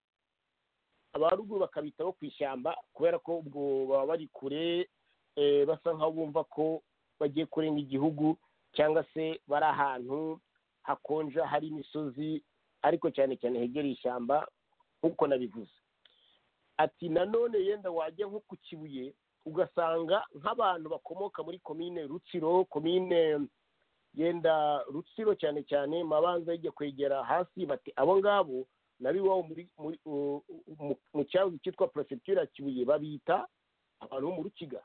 D: abaruguru bakabitaho ku ishyamba kubera ko ubwo baba bari kure eh, basa nkaho bumva ko bagiye kurenga igihugu cyangwa se bari ahantu hakonja hari imisozi ariko cyane cyane hegereye ishyamba nk'uko nabivuze ati nanone yenda wajya nko ku kibuye ugasanga nk'abantu bakomoka muri komine rutsiro komine yenda rutsiro cyane cyane mabanza yijya kwegera hasi bati abo ngabo nabiwabo muri muri u- mu- mu cyahoze cyitwa prefecture ya kibuye babita abantu bo mu rukiga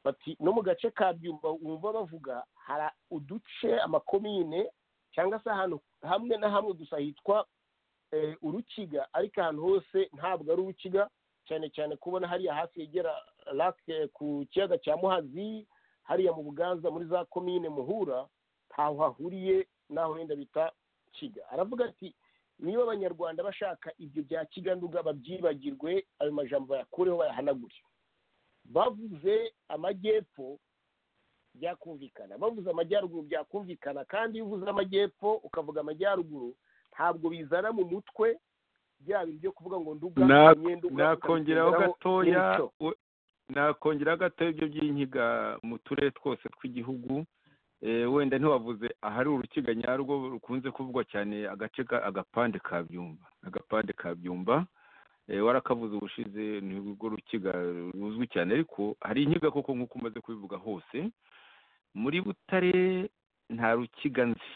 D: bati no mu gace ka byumba wumva bavuga hari uduce amakomine cyangwa se ahantu hamwe na hamwe gusa hitwa eh, urukiga ariko ahantu hose ntabwo ari urukiga cyane cyane kubona hariya hasi yegera lake ku kiyaga cya muhazi hariya mu buganza muri za komine muhura ntaho hahuriye n'aho wenda bita kiga aravuga ati niba abanyarwanda bashaka ibyo bya kiganduga babyibagirwe ayo majambo bayakureho bayahanagure bavuze amajyepfo byakumvikana bavuze amajyaruguru byakumvikana kandi iyo uvuze amajyepfo ukavuga amajyaruguru ntabwo bizana mu mutwe byaba ibyo kuvuga ngo nduga
C: Na-
D: imyenduga,
C: nakongeraho
D: ukabishyiraho
C: gatoya
D: n'imico.
C: we- nakongeraho gatoya ibyo by'inkiga mu turere twose tw'igihugu Eh, wenda ntiwavuze ahari urukiga nyarwo rukunze kuvugwa cyane agace ka agapande ka byumba agapande ka byumba Eh, warakavuze ubushize ni urwo rukiga ruzwi cyane ariko hari inkiga koko nk'uko umaze kubivuga hose muri butare nta rukiga nzi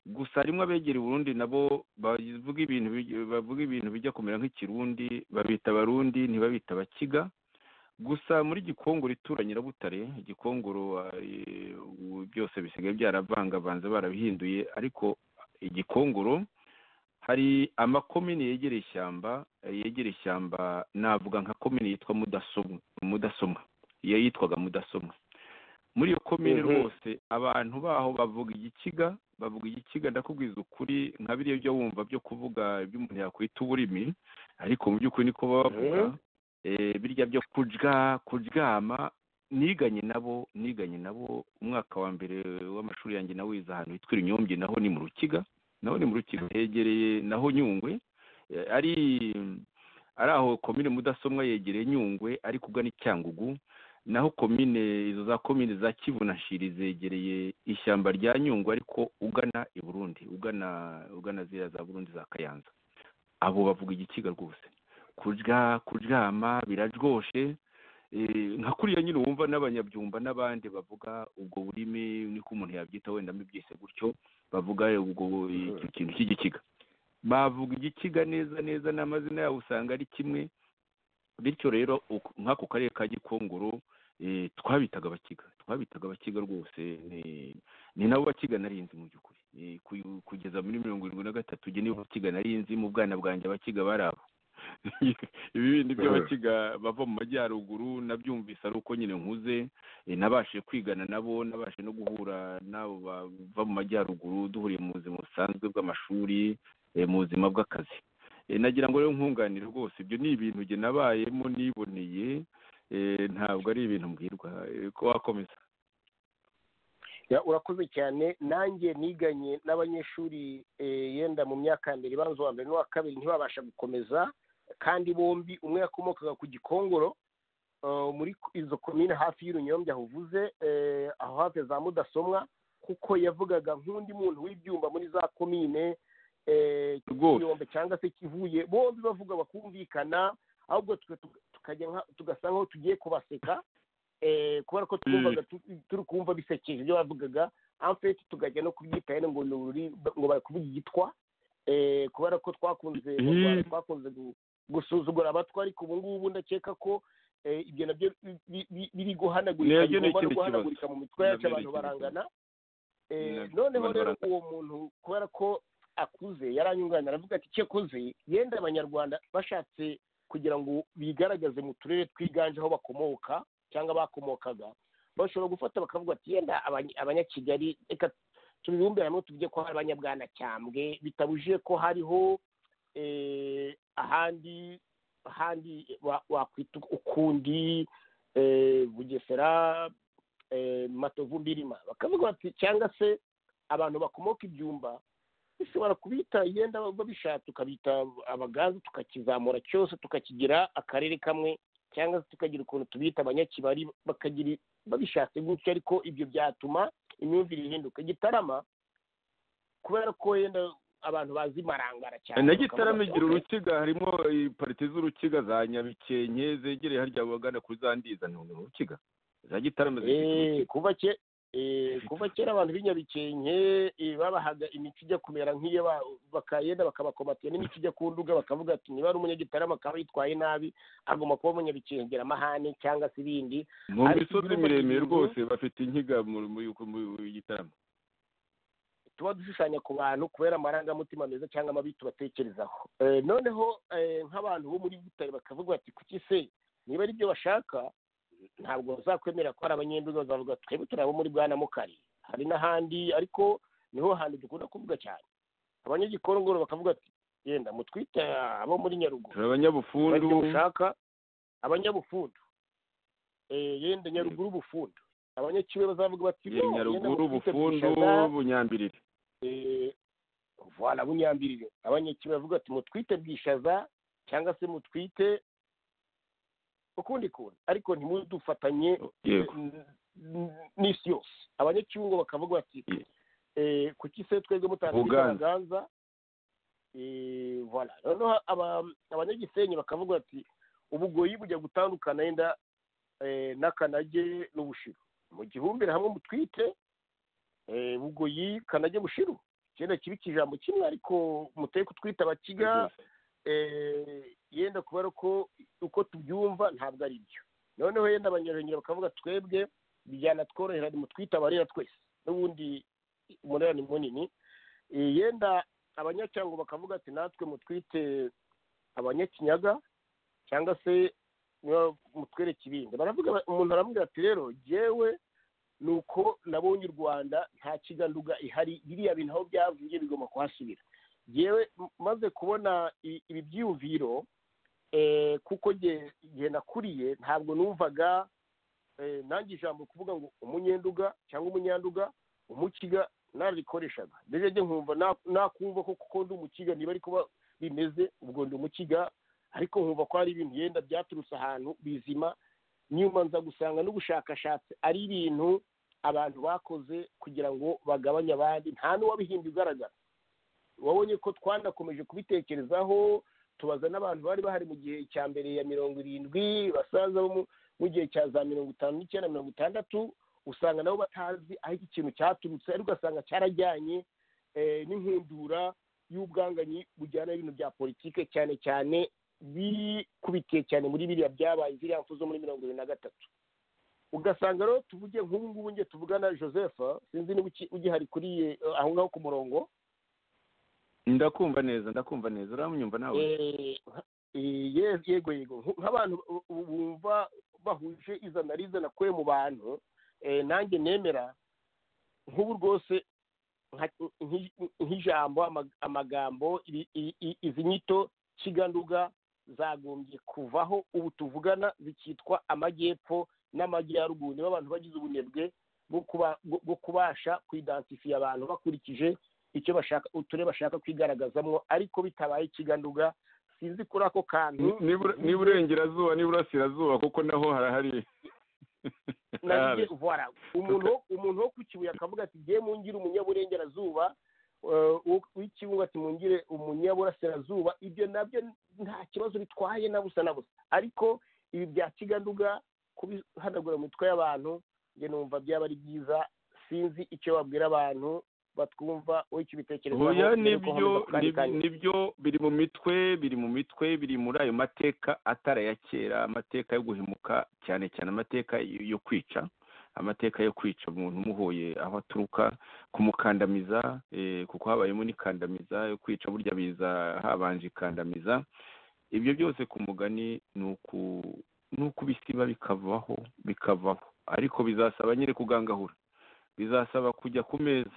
C: gusa harimo abegera uburundi nabo bavuga ibintu bij- bavuga ibintu bijya kumera nk'ikirundi babita abarundi ntibabita abakiga gusa muri gikongoro ituranye na butare gikongoro eh, ubu byose bisigaye byaravangavanze barabihinduye ariko igikongoro hari amakomini yegereye ishyamba eh, yegereye ishyamba navuga nka komini yitwa mudasomwa mudasomwa iyo yitwaga mudasomwa muri iyo komini
D: Mhm.
C: rwose abantu baho bavuga igikiga bavuga igikiga ndakubwiza ukuri nka biriya byo wumva byo kuvuga ibyo umuntu yakwita uburimi ariko mu by'ukuri niko baba bavuga
D: Mhm.
C: eh, birya byo kujya kuryama niganye nabo niganye nabo umwaka wa mbere w'amashuri yanjye nawize ahantu hitwa inyombye naho ni mu rukiga naho ni mu rukiga hegereye naho nyungwe Eh, ari ari aho komine mudasomwa yegereye nyungwe ariko ugana icyangugu naho komine izo za komine za kivu na shiri zegereye ishyamba rya nyungwe ariko ugana i burundi ugana ugana ziriya za burundi za kayanza abo bavuga igikiga rwose kurya kuryama birarwoshe Eh, nka kuriya nyine wumva n'abanyabyumba n'abandi bavuga ubwo burimi niko umuntu yabyita wenda mbibyise gutyo bavuga ubwo icyo kintu cy'igikiga bavuga igikiga neza neza n'amazina yabo usanga ari kimwe bityo rero uku- nk'ako karere ka gikongoro eh, twabitaga abakiga twabitaga abakiga rwose ni- ni nabo bakiga narinzi mu by'ukuri Eh, ku- kugeza muri mirongo irindwi na gatatu jye nibo bakiga narinzi mu bwana bwanjye abakiga bari abo ibi bindi by'abakiga bava mu majyaruguru nabyumvise ari uko nyine nkuze eh, nabashije kwigana nabo nabashije no guhura n'abo bava mu majyaruguru duhuriye mu buzima busanzwe bw'amashuri eh, mu buzima bw'akazi Eh, nagira ngo rero nkunganire rwose ibyo ni ibintu jye nabayemo niboneye eh, ntabwo ari ibintu mbwirwa Eh, ko wakomeza
D: Ya, urakoze cyane nanjye niganye n'abanyeshuri eh, yenda mu myaka ya mbere ibanza uwa mbere n'uwa kabiri ntibabasha gukomeza kandi bombi umwe yakomokaga ku gikongoro eh, muri izo komine hafi y'urunyombya aho uvuze eh, aho hafi ya za mudasomwa kuko yavugaga nk'undi muntu w'ibyumba muri za komine eh,
C: rwose
D: kiyombe cyangwa se kivuye bombi bavuga bakumvikana ahubwo twe tu- tukajya nka- tugasa nkaho tugiye kubaseka eh, kubera ko twumvaga tu- turi kumva bisekeje ibyo bavugaga amfeti tugajya no kubyita hene ngo ni ururi- ngo bari kuvuga igitwa eh, kubera ko twakunze mu Rwanda twakunze gu- gusuzugura abatwa ariko ubu ngubu ndakeka ko eh, ibyo nabyo bi- bi- bi- biri guhanagurika
C: Nabyo ni
D: bigomba no
C: ikindi kibazo.
D: guhanagurika mu mitwe yacu
C: Nabyo ni
D: abantu
C: ikindi
D: barangana Eh,
C: Nabyo
D: noneho
C: abantu
D: rero
C: barangana.
D: uwo muntu kubera ko akuze yaranyunganira aravuga ati icyo akoze yenda abanyarwanda bashatse kugira ngo bigaragaze mu turere twiganje aho bakomoka cyangwa bakomokaga bashobora gufata bakavuga ati yenda abany- abanyakigali reka tubibumbire hamwe tuvuge ko hari abanyabwanacyambwe bitabujije ko hariho eh, ahandi ahandi wa- wakwita ukundi eh, bugesera eh, matovu mbirima bakavuga bati cyangwa se abantu bakomoka ibyumba bishobora kubita yenda babishaka tukabita abagaza tukakizamura cyose tukakigira akarere kamwe cyangwa se tukagira ukuntu tubita abanyakibari bakagira babishatse gutyo ariko ibyo byatuma imyumvire ihinduka gitarama kubera ko yenda abantu bazi marangara cyane
C: na gitarama
D: bakavuga
C: igira
D: bati,
C: urukiga harimo eh, parite z'urukiga za nyabikenke zegereye harya wagana kuri za ndiza ni urukiga za gitarama
D: "Okay,
C: zifite
D: eh,
C: urukiga
D: kuva ke- eh, kuva kera abantu b'inyabikenke eh, babahaga imico ijya kumera nk'iyo ba- bakayenda bakabakomatira n'imico ijya ku nduga bakavuga ati niba ari umunyagitarama akaba yitwaye nabi agomba kuba umunyabikengera amahane cyangwa se ibindi
C: mu
D: ariko
C: misozi
D: ibihugu
C: miremire
D: bibiri-
C: rwose bafite inkiga mu mu- mu gitarama
D: tuba dushushanya ku bantu kubera amarangamutima meza cyangwa amabi tubatekerezaho Eh, noneho eh, nk'abantu bo muri butare bakavuga bati kuki se niba ari byo bashaka ntabwo bazakwemera ko hari abanyenduga bazavuga ati twebwe turi abo muri bwana mukari hari n'ahandi ariko niho hantu dukunda kuvuga cyane abanyagikongoro bakavuga ati yenda mutwite abo muri
C: turi
D: nyaruguru kubera
C: abanyabufundu
D: ibyo mushaka abanyabufundu Eh, yenda nyaruguru ubufundu abanyakiwe bazavuga bati
C: eh,
D: "No, yenda
C: nyaruguru
D: mutwite
C: bufundu
D: Bwishaza,
C: bunyambirire
D: eh, vana bunyambirire abanyakibe bavuga ati mutwite bwishaza cyangwa se mutwite ukundi kuntu ariko ntimudufatanye
C: yego
D: n'isi yose abanyacyungo bakavuga bati
C: Ye-
D: eh, kuki se twebwe mutatwite
C: Buganza.
D: abaganza Eh, voilà noneho aba- abanyagisenyi bakavuga bati ubugoyi bujya gutandukana yenda eh, n'akanage n'ubushiru mu gihumbire hamwe mutwite eh, bugoyi kanage bushiru cyenda kiba ikijambo kimwe ariko muteye kutwita abakiga
C: rwose.
D: eh, yenda kubera ko uko tubyumva ntabwo ari byo noneho yenda abanyarwenya bakavuga twebwe byanatworohera mutwite abarera twese n'ubundi umunara ni munini Eh, yenda abanyacyangwe bakavuga ati natwe mutwite abanyakinyaga cyangwa se niba mutwere kibindi baravuga ba- umuntu aramubwira ati rero jyewe ni uko nabonye u rwanda nta kiganduga ihari biriya bintu aho byavuye bigomba kuhasubira jyewe m- maze kubona i- ibi byiyumviro eh, kuko jye- jye nakuriye ntabwo numvaga eh, nanjye ijambo kuvuga ngo umunyenduga cyangwa umunyanduga umukiga narikoreshaga mbese njye nkumva na- nakumva ko kuko ndi umukiga niba ari kuba bimeze ubwo ndi umukiga ariko nkumva ko hari ibintu yenda byaturutse ahantu bizima nyuma nza gusanga n'ubushakashatsi ari ibintu abantu bakoze kugira ngo bagabanye abandi nta n'uwabihimbye ugaragara wabonye ko twanakomeje kubitekerezaho tubaza n'abantu bari bahari mu gihe cya mbere ya mirongo irindwi basaza bo mu- mu gihe cya za mirongo itanu n'icyenda mirongo itandatu usanga nabo batazi aho iki kintu cyaturutse ariko ugasanga cyarajyanye eh, n'inkundura y'ubwanganyi bujyana n'ibintu bya politike cyane cyane bikubitiye cyane muri biriya byabaye ziriya mfu zo muri mirongo irindwi na gatatu ugasanga rero tuvuge nk'ubu ngubu njye tuvugana joseph sinzi niba uki- ugihari kuri eh, aho ngaho ku murongo
C: ndakumva neza ndakumva neza uramunyumva nawe
D: Eh, eh, ye- yego yego Nku- nk'abantu bu- bu- bumva bahuje izana rizana kwe mu bantu eh, nanjye nemera nk'ubu rwose nka- nki- nk'ijambo ama- amagambo ibi- i- i- izi nyito kiganduga zagombye kuvaho ubu tuvugana zikitwa amajyepfo n'amajyaruguru nibo abantu bagize ubunebwe bwo kuba- bwo- bwo kubasha kuidentifya abantu bakurikije icyo bashaka uturere bashaka kwigaragazamo ariko bitabaye ikiganduga sinzi kuri ako kantu
C: Ni- nibura- ni burengerazuba ni burasirazuba kuko naho harahari
D: nagiye vora umuntu umuntu wo ku kibuye akavuga ati ngiye mungire umunyaburengerazuba eh, uwo- w'ikibuga ati mungire umunyaburasirazuba ibyo nabyo nta kibazo bitwaye na busa na busa ariko ibi bya kiganduga kubihanagura mu mitwe y'abantu njye numva byaba ari byiza sinzi icyo babwira abantu batwumva wowe icyo ubitekerezaho
C: oya
D: mbere yuko
C: nibyo
D: nkomeza ku kandi
C: nib-
D: kanyu.
C: nibyo biri mu mitwe biri mu mitwe biri muri ayo mateka atari aya kera amateka yo guhemuka cyane cyane amateka yo yo kwica amateka yo kwica umuntu umuhuye aho aturuka kumukandamiza eh, kuko habayemo n'ikandamiza yo kwica burya biza habanje ikandamiza ibyo byose ku mugani ni uku- ni ukubisiba bikavaho bikavaho ariko bizasaba nyine kugangahura bizasaba kujya ku meza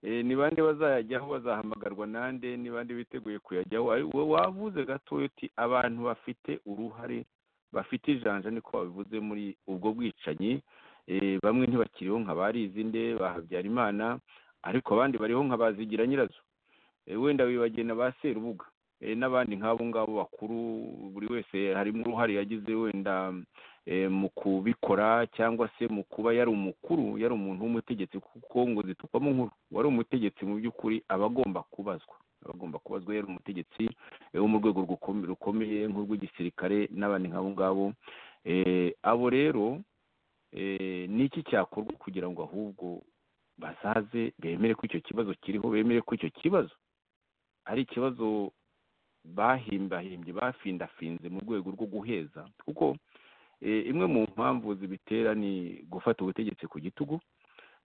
C: Eh, ni bande bazayajyaho bazahamagarwa nande ni bande biteguye kuyajyaho Ari- wowe wavuze gato uti abantu bafite uruhare bafite ijanja niko babivuze muri ubwo bwicanyi Eh, bamwe ntibakiriho nka barizinde bahabyarimana ariko abandi bariho nka bazigira nyirazo Eh, wenda wibagena ba serubuga Eh, n'abandi nk'abo ngabo bakuru buri wese harimo uruhare yagize wenda eh, mu kubikora cyangwa se mu kuba yari umukuru yari umuntu w'umutegetsi kuko ngo zitukwamo nkuru wari umutegetsi mu by'ukuri aba agomba kubazwa aba agomba kubazwa yari umutegetsi eh, wo mu rwego rukome- rukomeye nk'urw'igisirikare n'abandi nk'abo ngabo Eh, abo rero eh, ni iki cyakorwa kugira ngo ahubwo basaze bemere ko icyo kibazo kiriho bemere ko icyo kibazo ari ikibazo bahimbahimbye bafindafinze mu rwego rwo guheza kuko eh, imwe mu mpamvu zibitera ni gufata ubutegetsi ku gitugu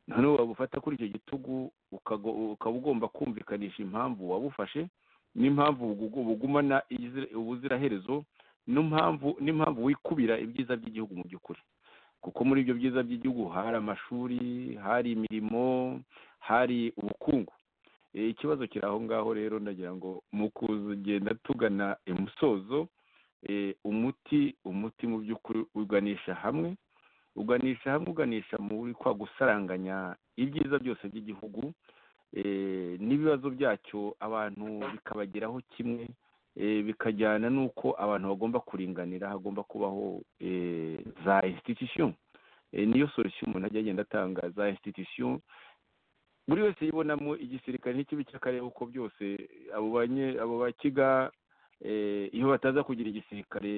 C: noneho wabufata kuri icyo gitugu ukago- ukaba ugomba kumvikanisha impamvu wabufashe n'impamvu bugu- bugumana izira- ubuziraherezo n'impamvu n'impamvu wikubira ibyiza by'igihugu mu by'ukuri kuko muri ibyo byiza by'igihugu hari amashuri hari imirimo hari ubukungu Eh, ikibazo kiri aho ngaho rero ndagira ngo mu kugenda tugana imusozo eh, umuti umuti mu by'ukuri uganisha hamwe uganisha hamwe uganisha muri kwa gusaranganya ibyiza byose by'igihugu eh, n'ibibazo byacyo abantu bikabageraho kimwe eh, bikajyana n'uko abantu bagomba kuringanira hagomba kubaho eh, za institution Eh, niyo solution umuntu ajya agenda atanga za institution buri wese yibonamo igisirikare n'ikibi cy'akarere uko byose abo banye abo bakiga eh, iyo bataza kugira igisirikare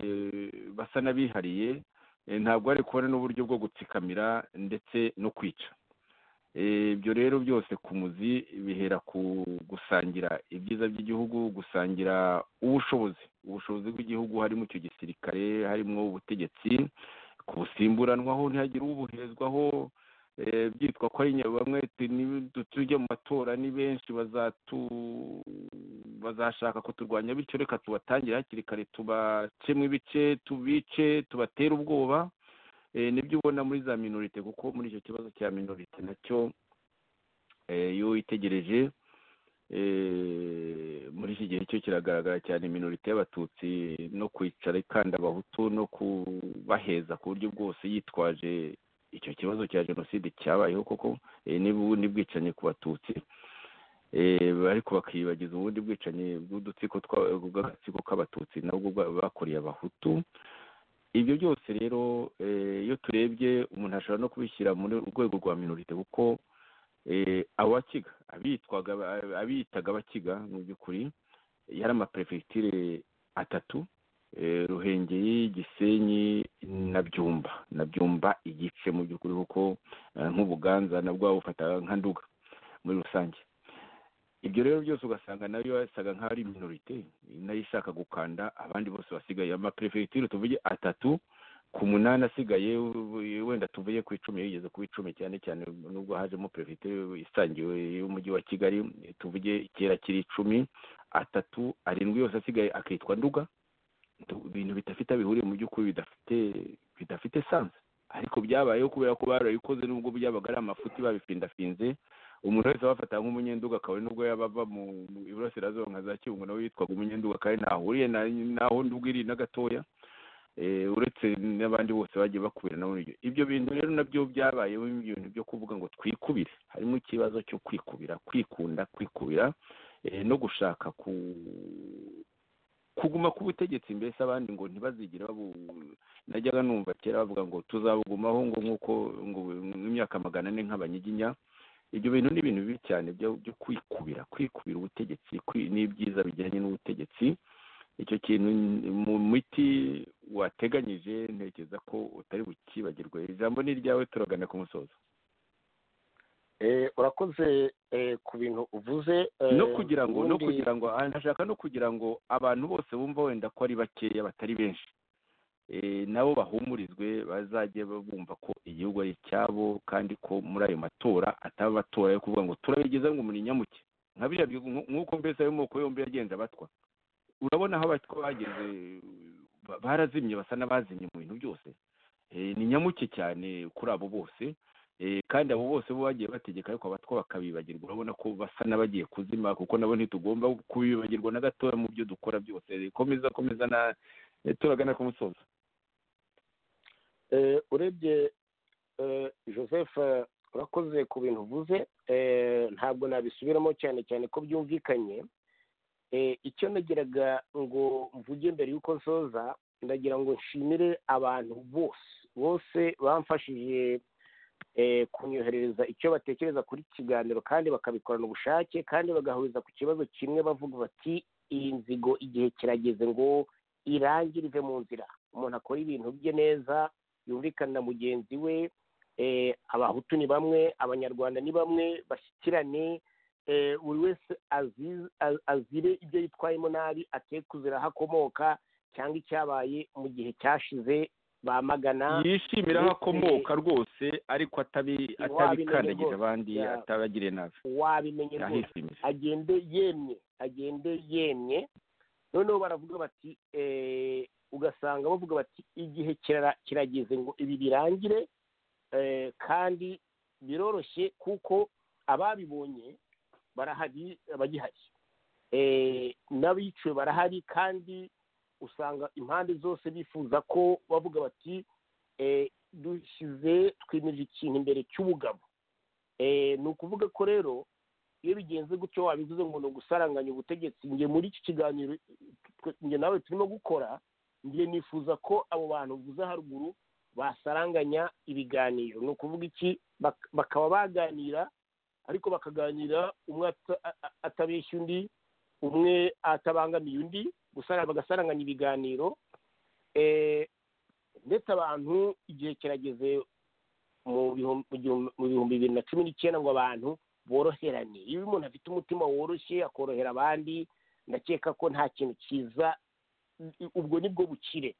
C: basa n'abihariye eh, ntabwo bari kubona n'uburyo bwo gutsikamira ndetse no kwica Eh, ibyo rero byose ku muzi bihera ku gusangira ibyiza by'igihugu gusangira ubushobozi ubushobozi bw'igihugu harimo icyo gisirikare harimo ubutegetsi kubusimburanwaho ntihagire ubuhezwaho eh, byitwa ko ari nyabamwete tujya mu matora ni benshi bazatu- bazashaka kuturwanya bityo reka tubatangire hakiri kare tubacemo ibice tubice tubatere ubwoba Eh, nibyo ubona muri za minorite kuko muri icyo kibazo cya minorite nacyo eh, iyo witegereje eh, muri iki gihe cyo kiragaragara cyane minorite y'abatutsi no kwicara ikanda abahutu no kubaheza ku buryo bwose yitwaje icyo kibazo cya jenoside cyabayeho koko eh, niba ubundi bwicanyi ku batutsi eh, ariko bakibagiza ubundi bwicanyi bw'udutsiko twa- bw'agatsiko k'abatutsi nabwo bwa- bakoreye abahutu ibyo byose rero eh, iyo turebye umuntu ashobora no kubishyira mu rwego rwa minorite kuko eh, abakiga abitwaga abitaga abakiga mu by'ukuri yari amaperefegitire atatu eh, ruhengeri gisenyi na byumba na byumba igice mu by'ukuri kuko eh, nk'ubuganza nabwo babufata nka nduga muri rusange ibyo rero byose ugasanga nayo yasaga nk'aho ari minorite nayo ishaka gukanda abandi bose basigaye amaperefegitire tuvuge atatu ku munani asigaye we- wenda tuvuye ku icumi yigeze ku icumi cyane cyane nubwo hajemo perefite isangiwe y'umujyi wa kigali tuvuge kera kiri icumi atatu arindwi yose asigaye akitwa nduga Tu- ibintu bidafite aho bihuriye mu by'ukuri bidafite bidafite sanse ariko byabayeho kubera ko barabikoze nubwo byabaga ari amafuti babifindafinze umuntu wese abafata nk'umunyenduga akaba nubwo yaba ava mu mu iburasirazuba nka za kibungo nawe yitwaga umunyenduga kandi ntahuriye na- naho nduga iri na gatoya Eh, uretse n'abandi bose bagiye bakubira nabo ibyo ibyo bintu rero nabyo byabayeho ibintu byo kuvuga ngo twikubire harimo ikibazo cyo kwikubira kwikunda kwikubira eh, no gushaka ku kuguma ku butegetsi mbese abandi ngo ntibazigire babu najyaga numva kera bavuga ngo tuzabugumaho ngo nk'uko ngo imyaka magana ane nk'abanyiginya ibyo bintu ni ibintu bibi cyane byo byo kwikubira kwikubira ubutegetsi kwi- n'ibyiza bijyanye n'ubutegetsi icyo kintu n- mu miti wateganyije ntekereza ko utari bukibagirwe ijambo ni iryawe turagana ku musozo
D: Eh, urakoze eh, ku bintu uvuze eh,
C: no kugira ngo no
D: ubundi-
C: kugira ngo ah, ndashaka no kugira ngo abantu bose bumva wenda ko ari bakeya batari benshi Eh, nabo bahumurizwe bazajye bumva ko igihugu ari icyabo kandi ko muri ayo matora ataba amatora yo kuvuga ngo turabigeza ngo muri nyamuke nka biriya bihugu, nku- nk'uko mbese ayo moko yombi yagenze abatwa urabona aho abatwa bageze ba- barazimye basa n'abazimye mu bintu byose Eh, ni nyamuke cyane kuri abo bose Eh, kandi abo bose bo bagiye bategeka ariko abatwa bakabibagirwa urabona ko basa n'abagiye kuzima kuko nabo ntitugomba kubibagirwa na gatoya mu byo dukora byose komeza komeza na eh, turagana ku musozo
D: Eh, urebye eh, joseph eh, urakoze ku bintu uvuze Eh, ntabwo nabisubiramo cyane cyane ko byumvikanye Eh, icyo nagiraga ngo mvuge mbere y'uko nsoza ndagira ngo nshimire abantu bose bose bamfashije eh, kunyoherereza icyo batekereza kuri iki kiganiro kandi bakabikorana ubushake kandi bagahuriza ku kibazo kimwe bavuga bati iyi nzigo igihe kirageze ngo irangire ive mu nzira umuntu akora ibintu bye neza yumvikana na mugenzi we eh, abahutu ni bamwe abanyarwanda ni bamwe bashyikirane eh, buri wese azi- a- azire ibyo yitwayemo nabi ake kuzira aho akomoka cyangwa icyabaye mu gihe cyashize bamagana
C: yishimira aho akomoka rwose ariko atabi- atabikandagira abandi
D: Ya.
C: atabagiriye nabi
D: wabimenye rwose
C: ahishimiye
D: agende yemye agende yemye noneho baravuga bati eh, ugasanga bavuga bati igihe kirara- kirageze ngo ibi birangire eh, kandi biroroshye kuko ababibonye barahari bagihari Eh, n'abiciwe barahari kandi usanga impande zose bifuza ko bavuga bati eh, dushyize twimeje ikintu imbere cy'ubugabo Eh, ni ukuvuga ko rero iyo bigenze gutyo wabivuze ngo ni ugusaranganya ubutegetsi njye muri iki kiganiro twe- njye nawe turimo gukora njye nifuza ko abo bantu uvuze haruguru basaranganya ibiganiro ni ukuvuga iki bak- bakaba baganira ariko bakaganira umwe ata- a- a- atabeshya undi umwe atabangamiye undi gusara- bagasaranganya ibiganiro Eh, ndetse abantu igihe kirageze mu bihum- mu gihum- mu bihumbi bibiri na cumi n'icyenda ngo abantu boroherane iyo umuntu afite umutima woroshye akorohera abandi ndakeka ko nta kintu cyiza ubwo nibwo bukire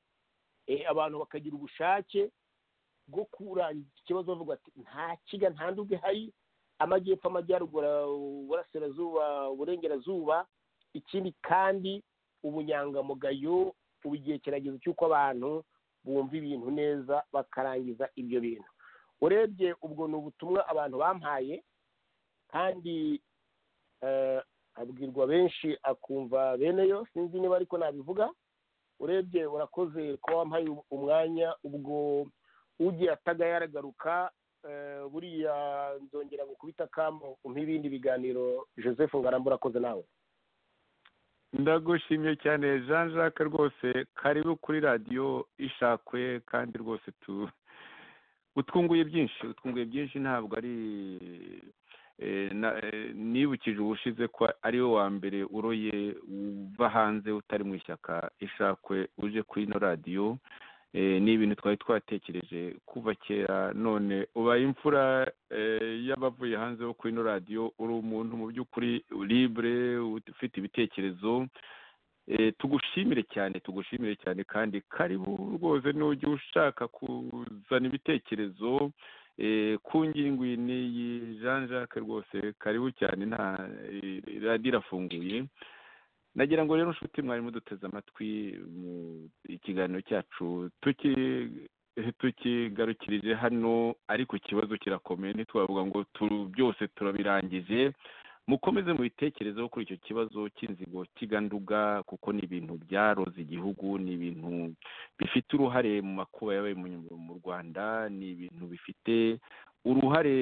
D: Eh, abantu bakagira ubushake bwo kurangiza ikibazo bavuga ati nta kiga nta nduga ihari amajyepfo amajyaruguru uburasirazuba uburengerazuba ikindi kandi ubunyangamugayo ubu igihe kirageze cy'uko abantu bumva ibintu neza bakarangiza ibyo bintu urebye ubwo ni ubutumwa abantu bampaye kandi eh, abwirwa benshi akumva bene yo sinzi niba ariko nabivuga urebye urakoze kuba wampaye umwanya ubwo ugiye ataga yaragaruka eh, buriya nzongera gukubita akamu umpe ibindi biganiro joseph ngarambe urakoze nawe
C: ndagushimye cyane jean jacques rwose karibu kuri radiyo ishakwe kandi rwose tu utwunguye byinshi utwunguye byinshi ntabwo ari eh, na- eh, nibukije ubushize ko ari we wa mbere uroye uva hanze utari mu ishyaka ishakwe uje kuri ino radiyo Eh, ni ibintu twari twatekereje kuva kera none ubaye imfura eh, y'abavuye hanze bo kuri ino radiyo uri umuntu mu by'ukuri libre ufite ibitekerezo Eh, tugushimire cyane tugushimire cyane kandi karibu rwose nujya ushaka kuzana ibitekerezo eh, ku ngingo iyi n'iyi jean jacques rwose karibu cyane nta eh, radiyo irafunguye nagira ngo rero nshuti mwari muduteze amatwi mu ikiganiro cyacu tuki tukigarukirije hano ariko ikibazo kirakomeye ntitwavuga ngo tu- byose turabirangije mukomeze mubitekerezeho kuri icyo kibazo cy'inzigo kiganduga kuko ni ibintu byaroze igihugu ni ibintu bifite uruhare mu makuba yabaye mu- mu rwanda ni ibintu bifite uruhare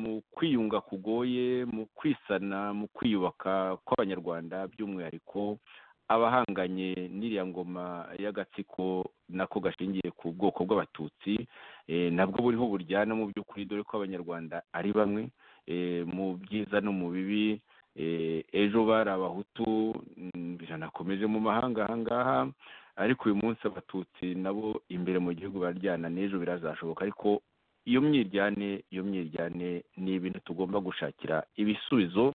C: mu kwiyunga kugoye mu kwisana mu kwiyubaka kw'abanyarwanda by'umwihariko abahanganye n'iriya ngoma y'agatsiko nako gashingiye ku bwoko bw'abatutsi eh, nabwo buriho buryana mu by'ukuri dore ko abanyarwanda ari bamwe eh, mu byiza no mu bibi eh, ejo bari abahutu mm, biranakomeje mu mahanga ahangaha ariko uyu munsi abatutsi nabo imbere mu gihugu baryana n'ejo birazashoboka ariko iyo myiryane iyo myiryane ni ibintu tugomba gushakira ibisubizo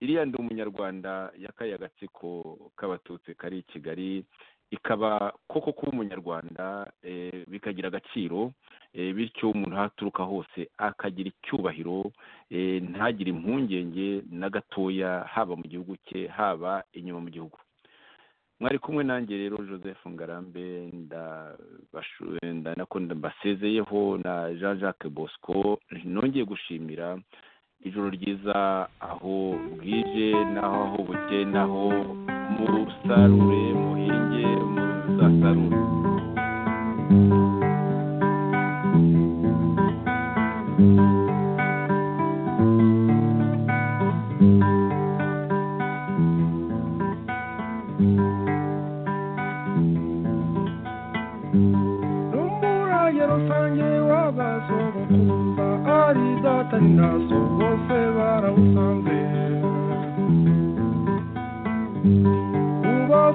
C: iriya ndi umunyarwanda yakaye agatsiko k'abatutsi kari i kigali ikaba koko kuba umunyarwanda eh, bikagira agaciro eh, bityo umuntu aho aturuka hose akagira icyubahiro eh, ntagire impungenge na gatoya haba mu gihugu cye haba inyuma mu gihugu mwari kumwe nanjye rero joseph ngarambe ndabashu- nda- nako mbasezeyeho na jean jacques bosco nongeye gushimira ijoro ryiza aho bwije n'aho aho buke n'aho musarure muhinge muzasarure
B: n'umurage rusange w'abasogokuza ari data ni naso bose barawusanze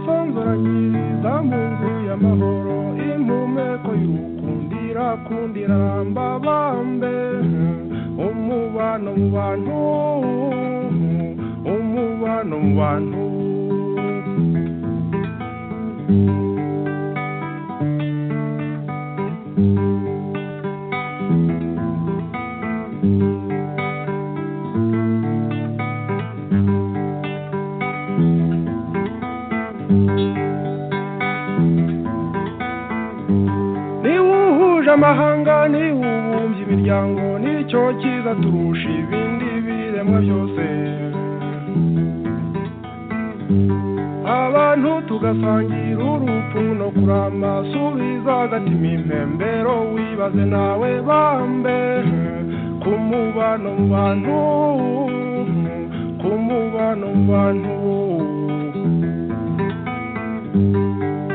B: ubasonzoragiriza mu nzu y'amahoro impumeko y'ukundira kundira mbabambe umubano mu bantu umubano mu bantu niba uhuje amahanga niba ubumbye imiryango nicyo cyiza turusha ibindi biremwa byose abantu tugasangira urupfu no kurama subiza agatima impembero wibaze nawe bambe ku mubano mu bantu ku mubano mu bantu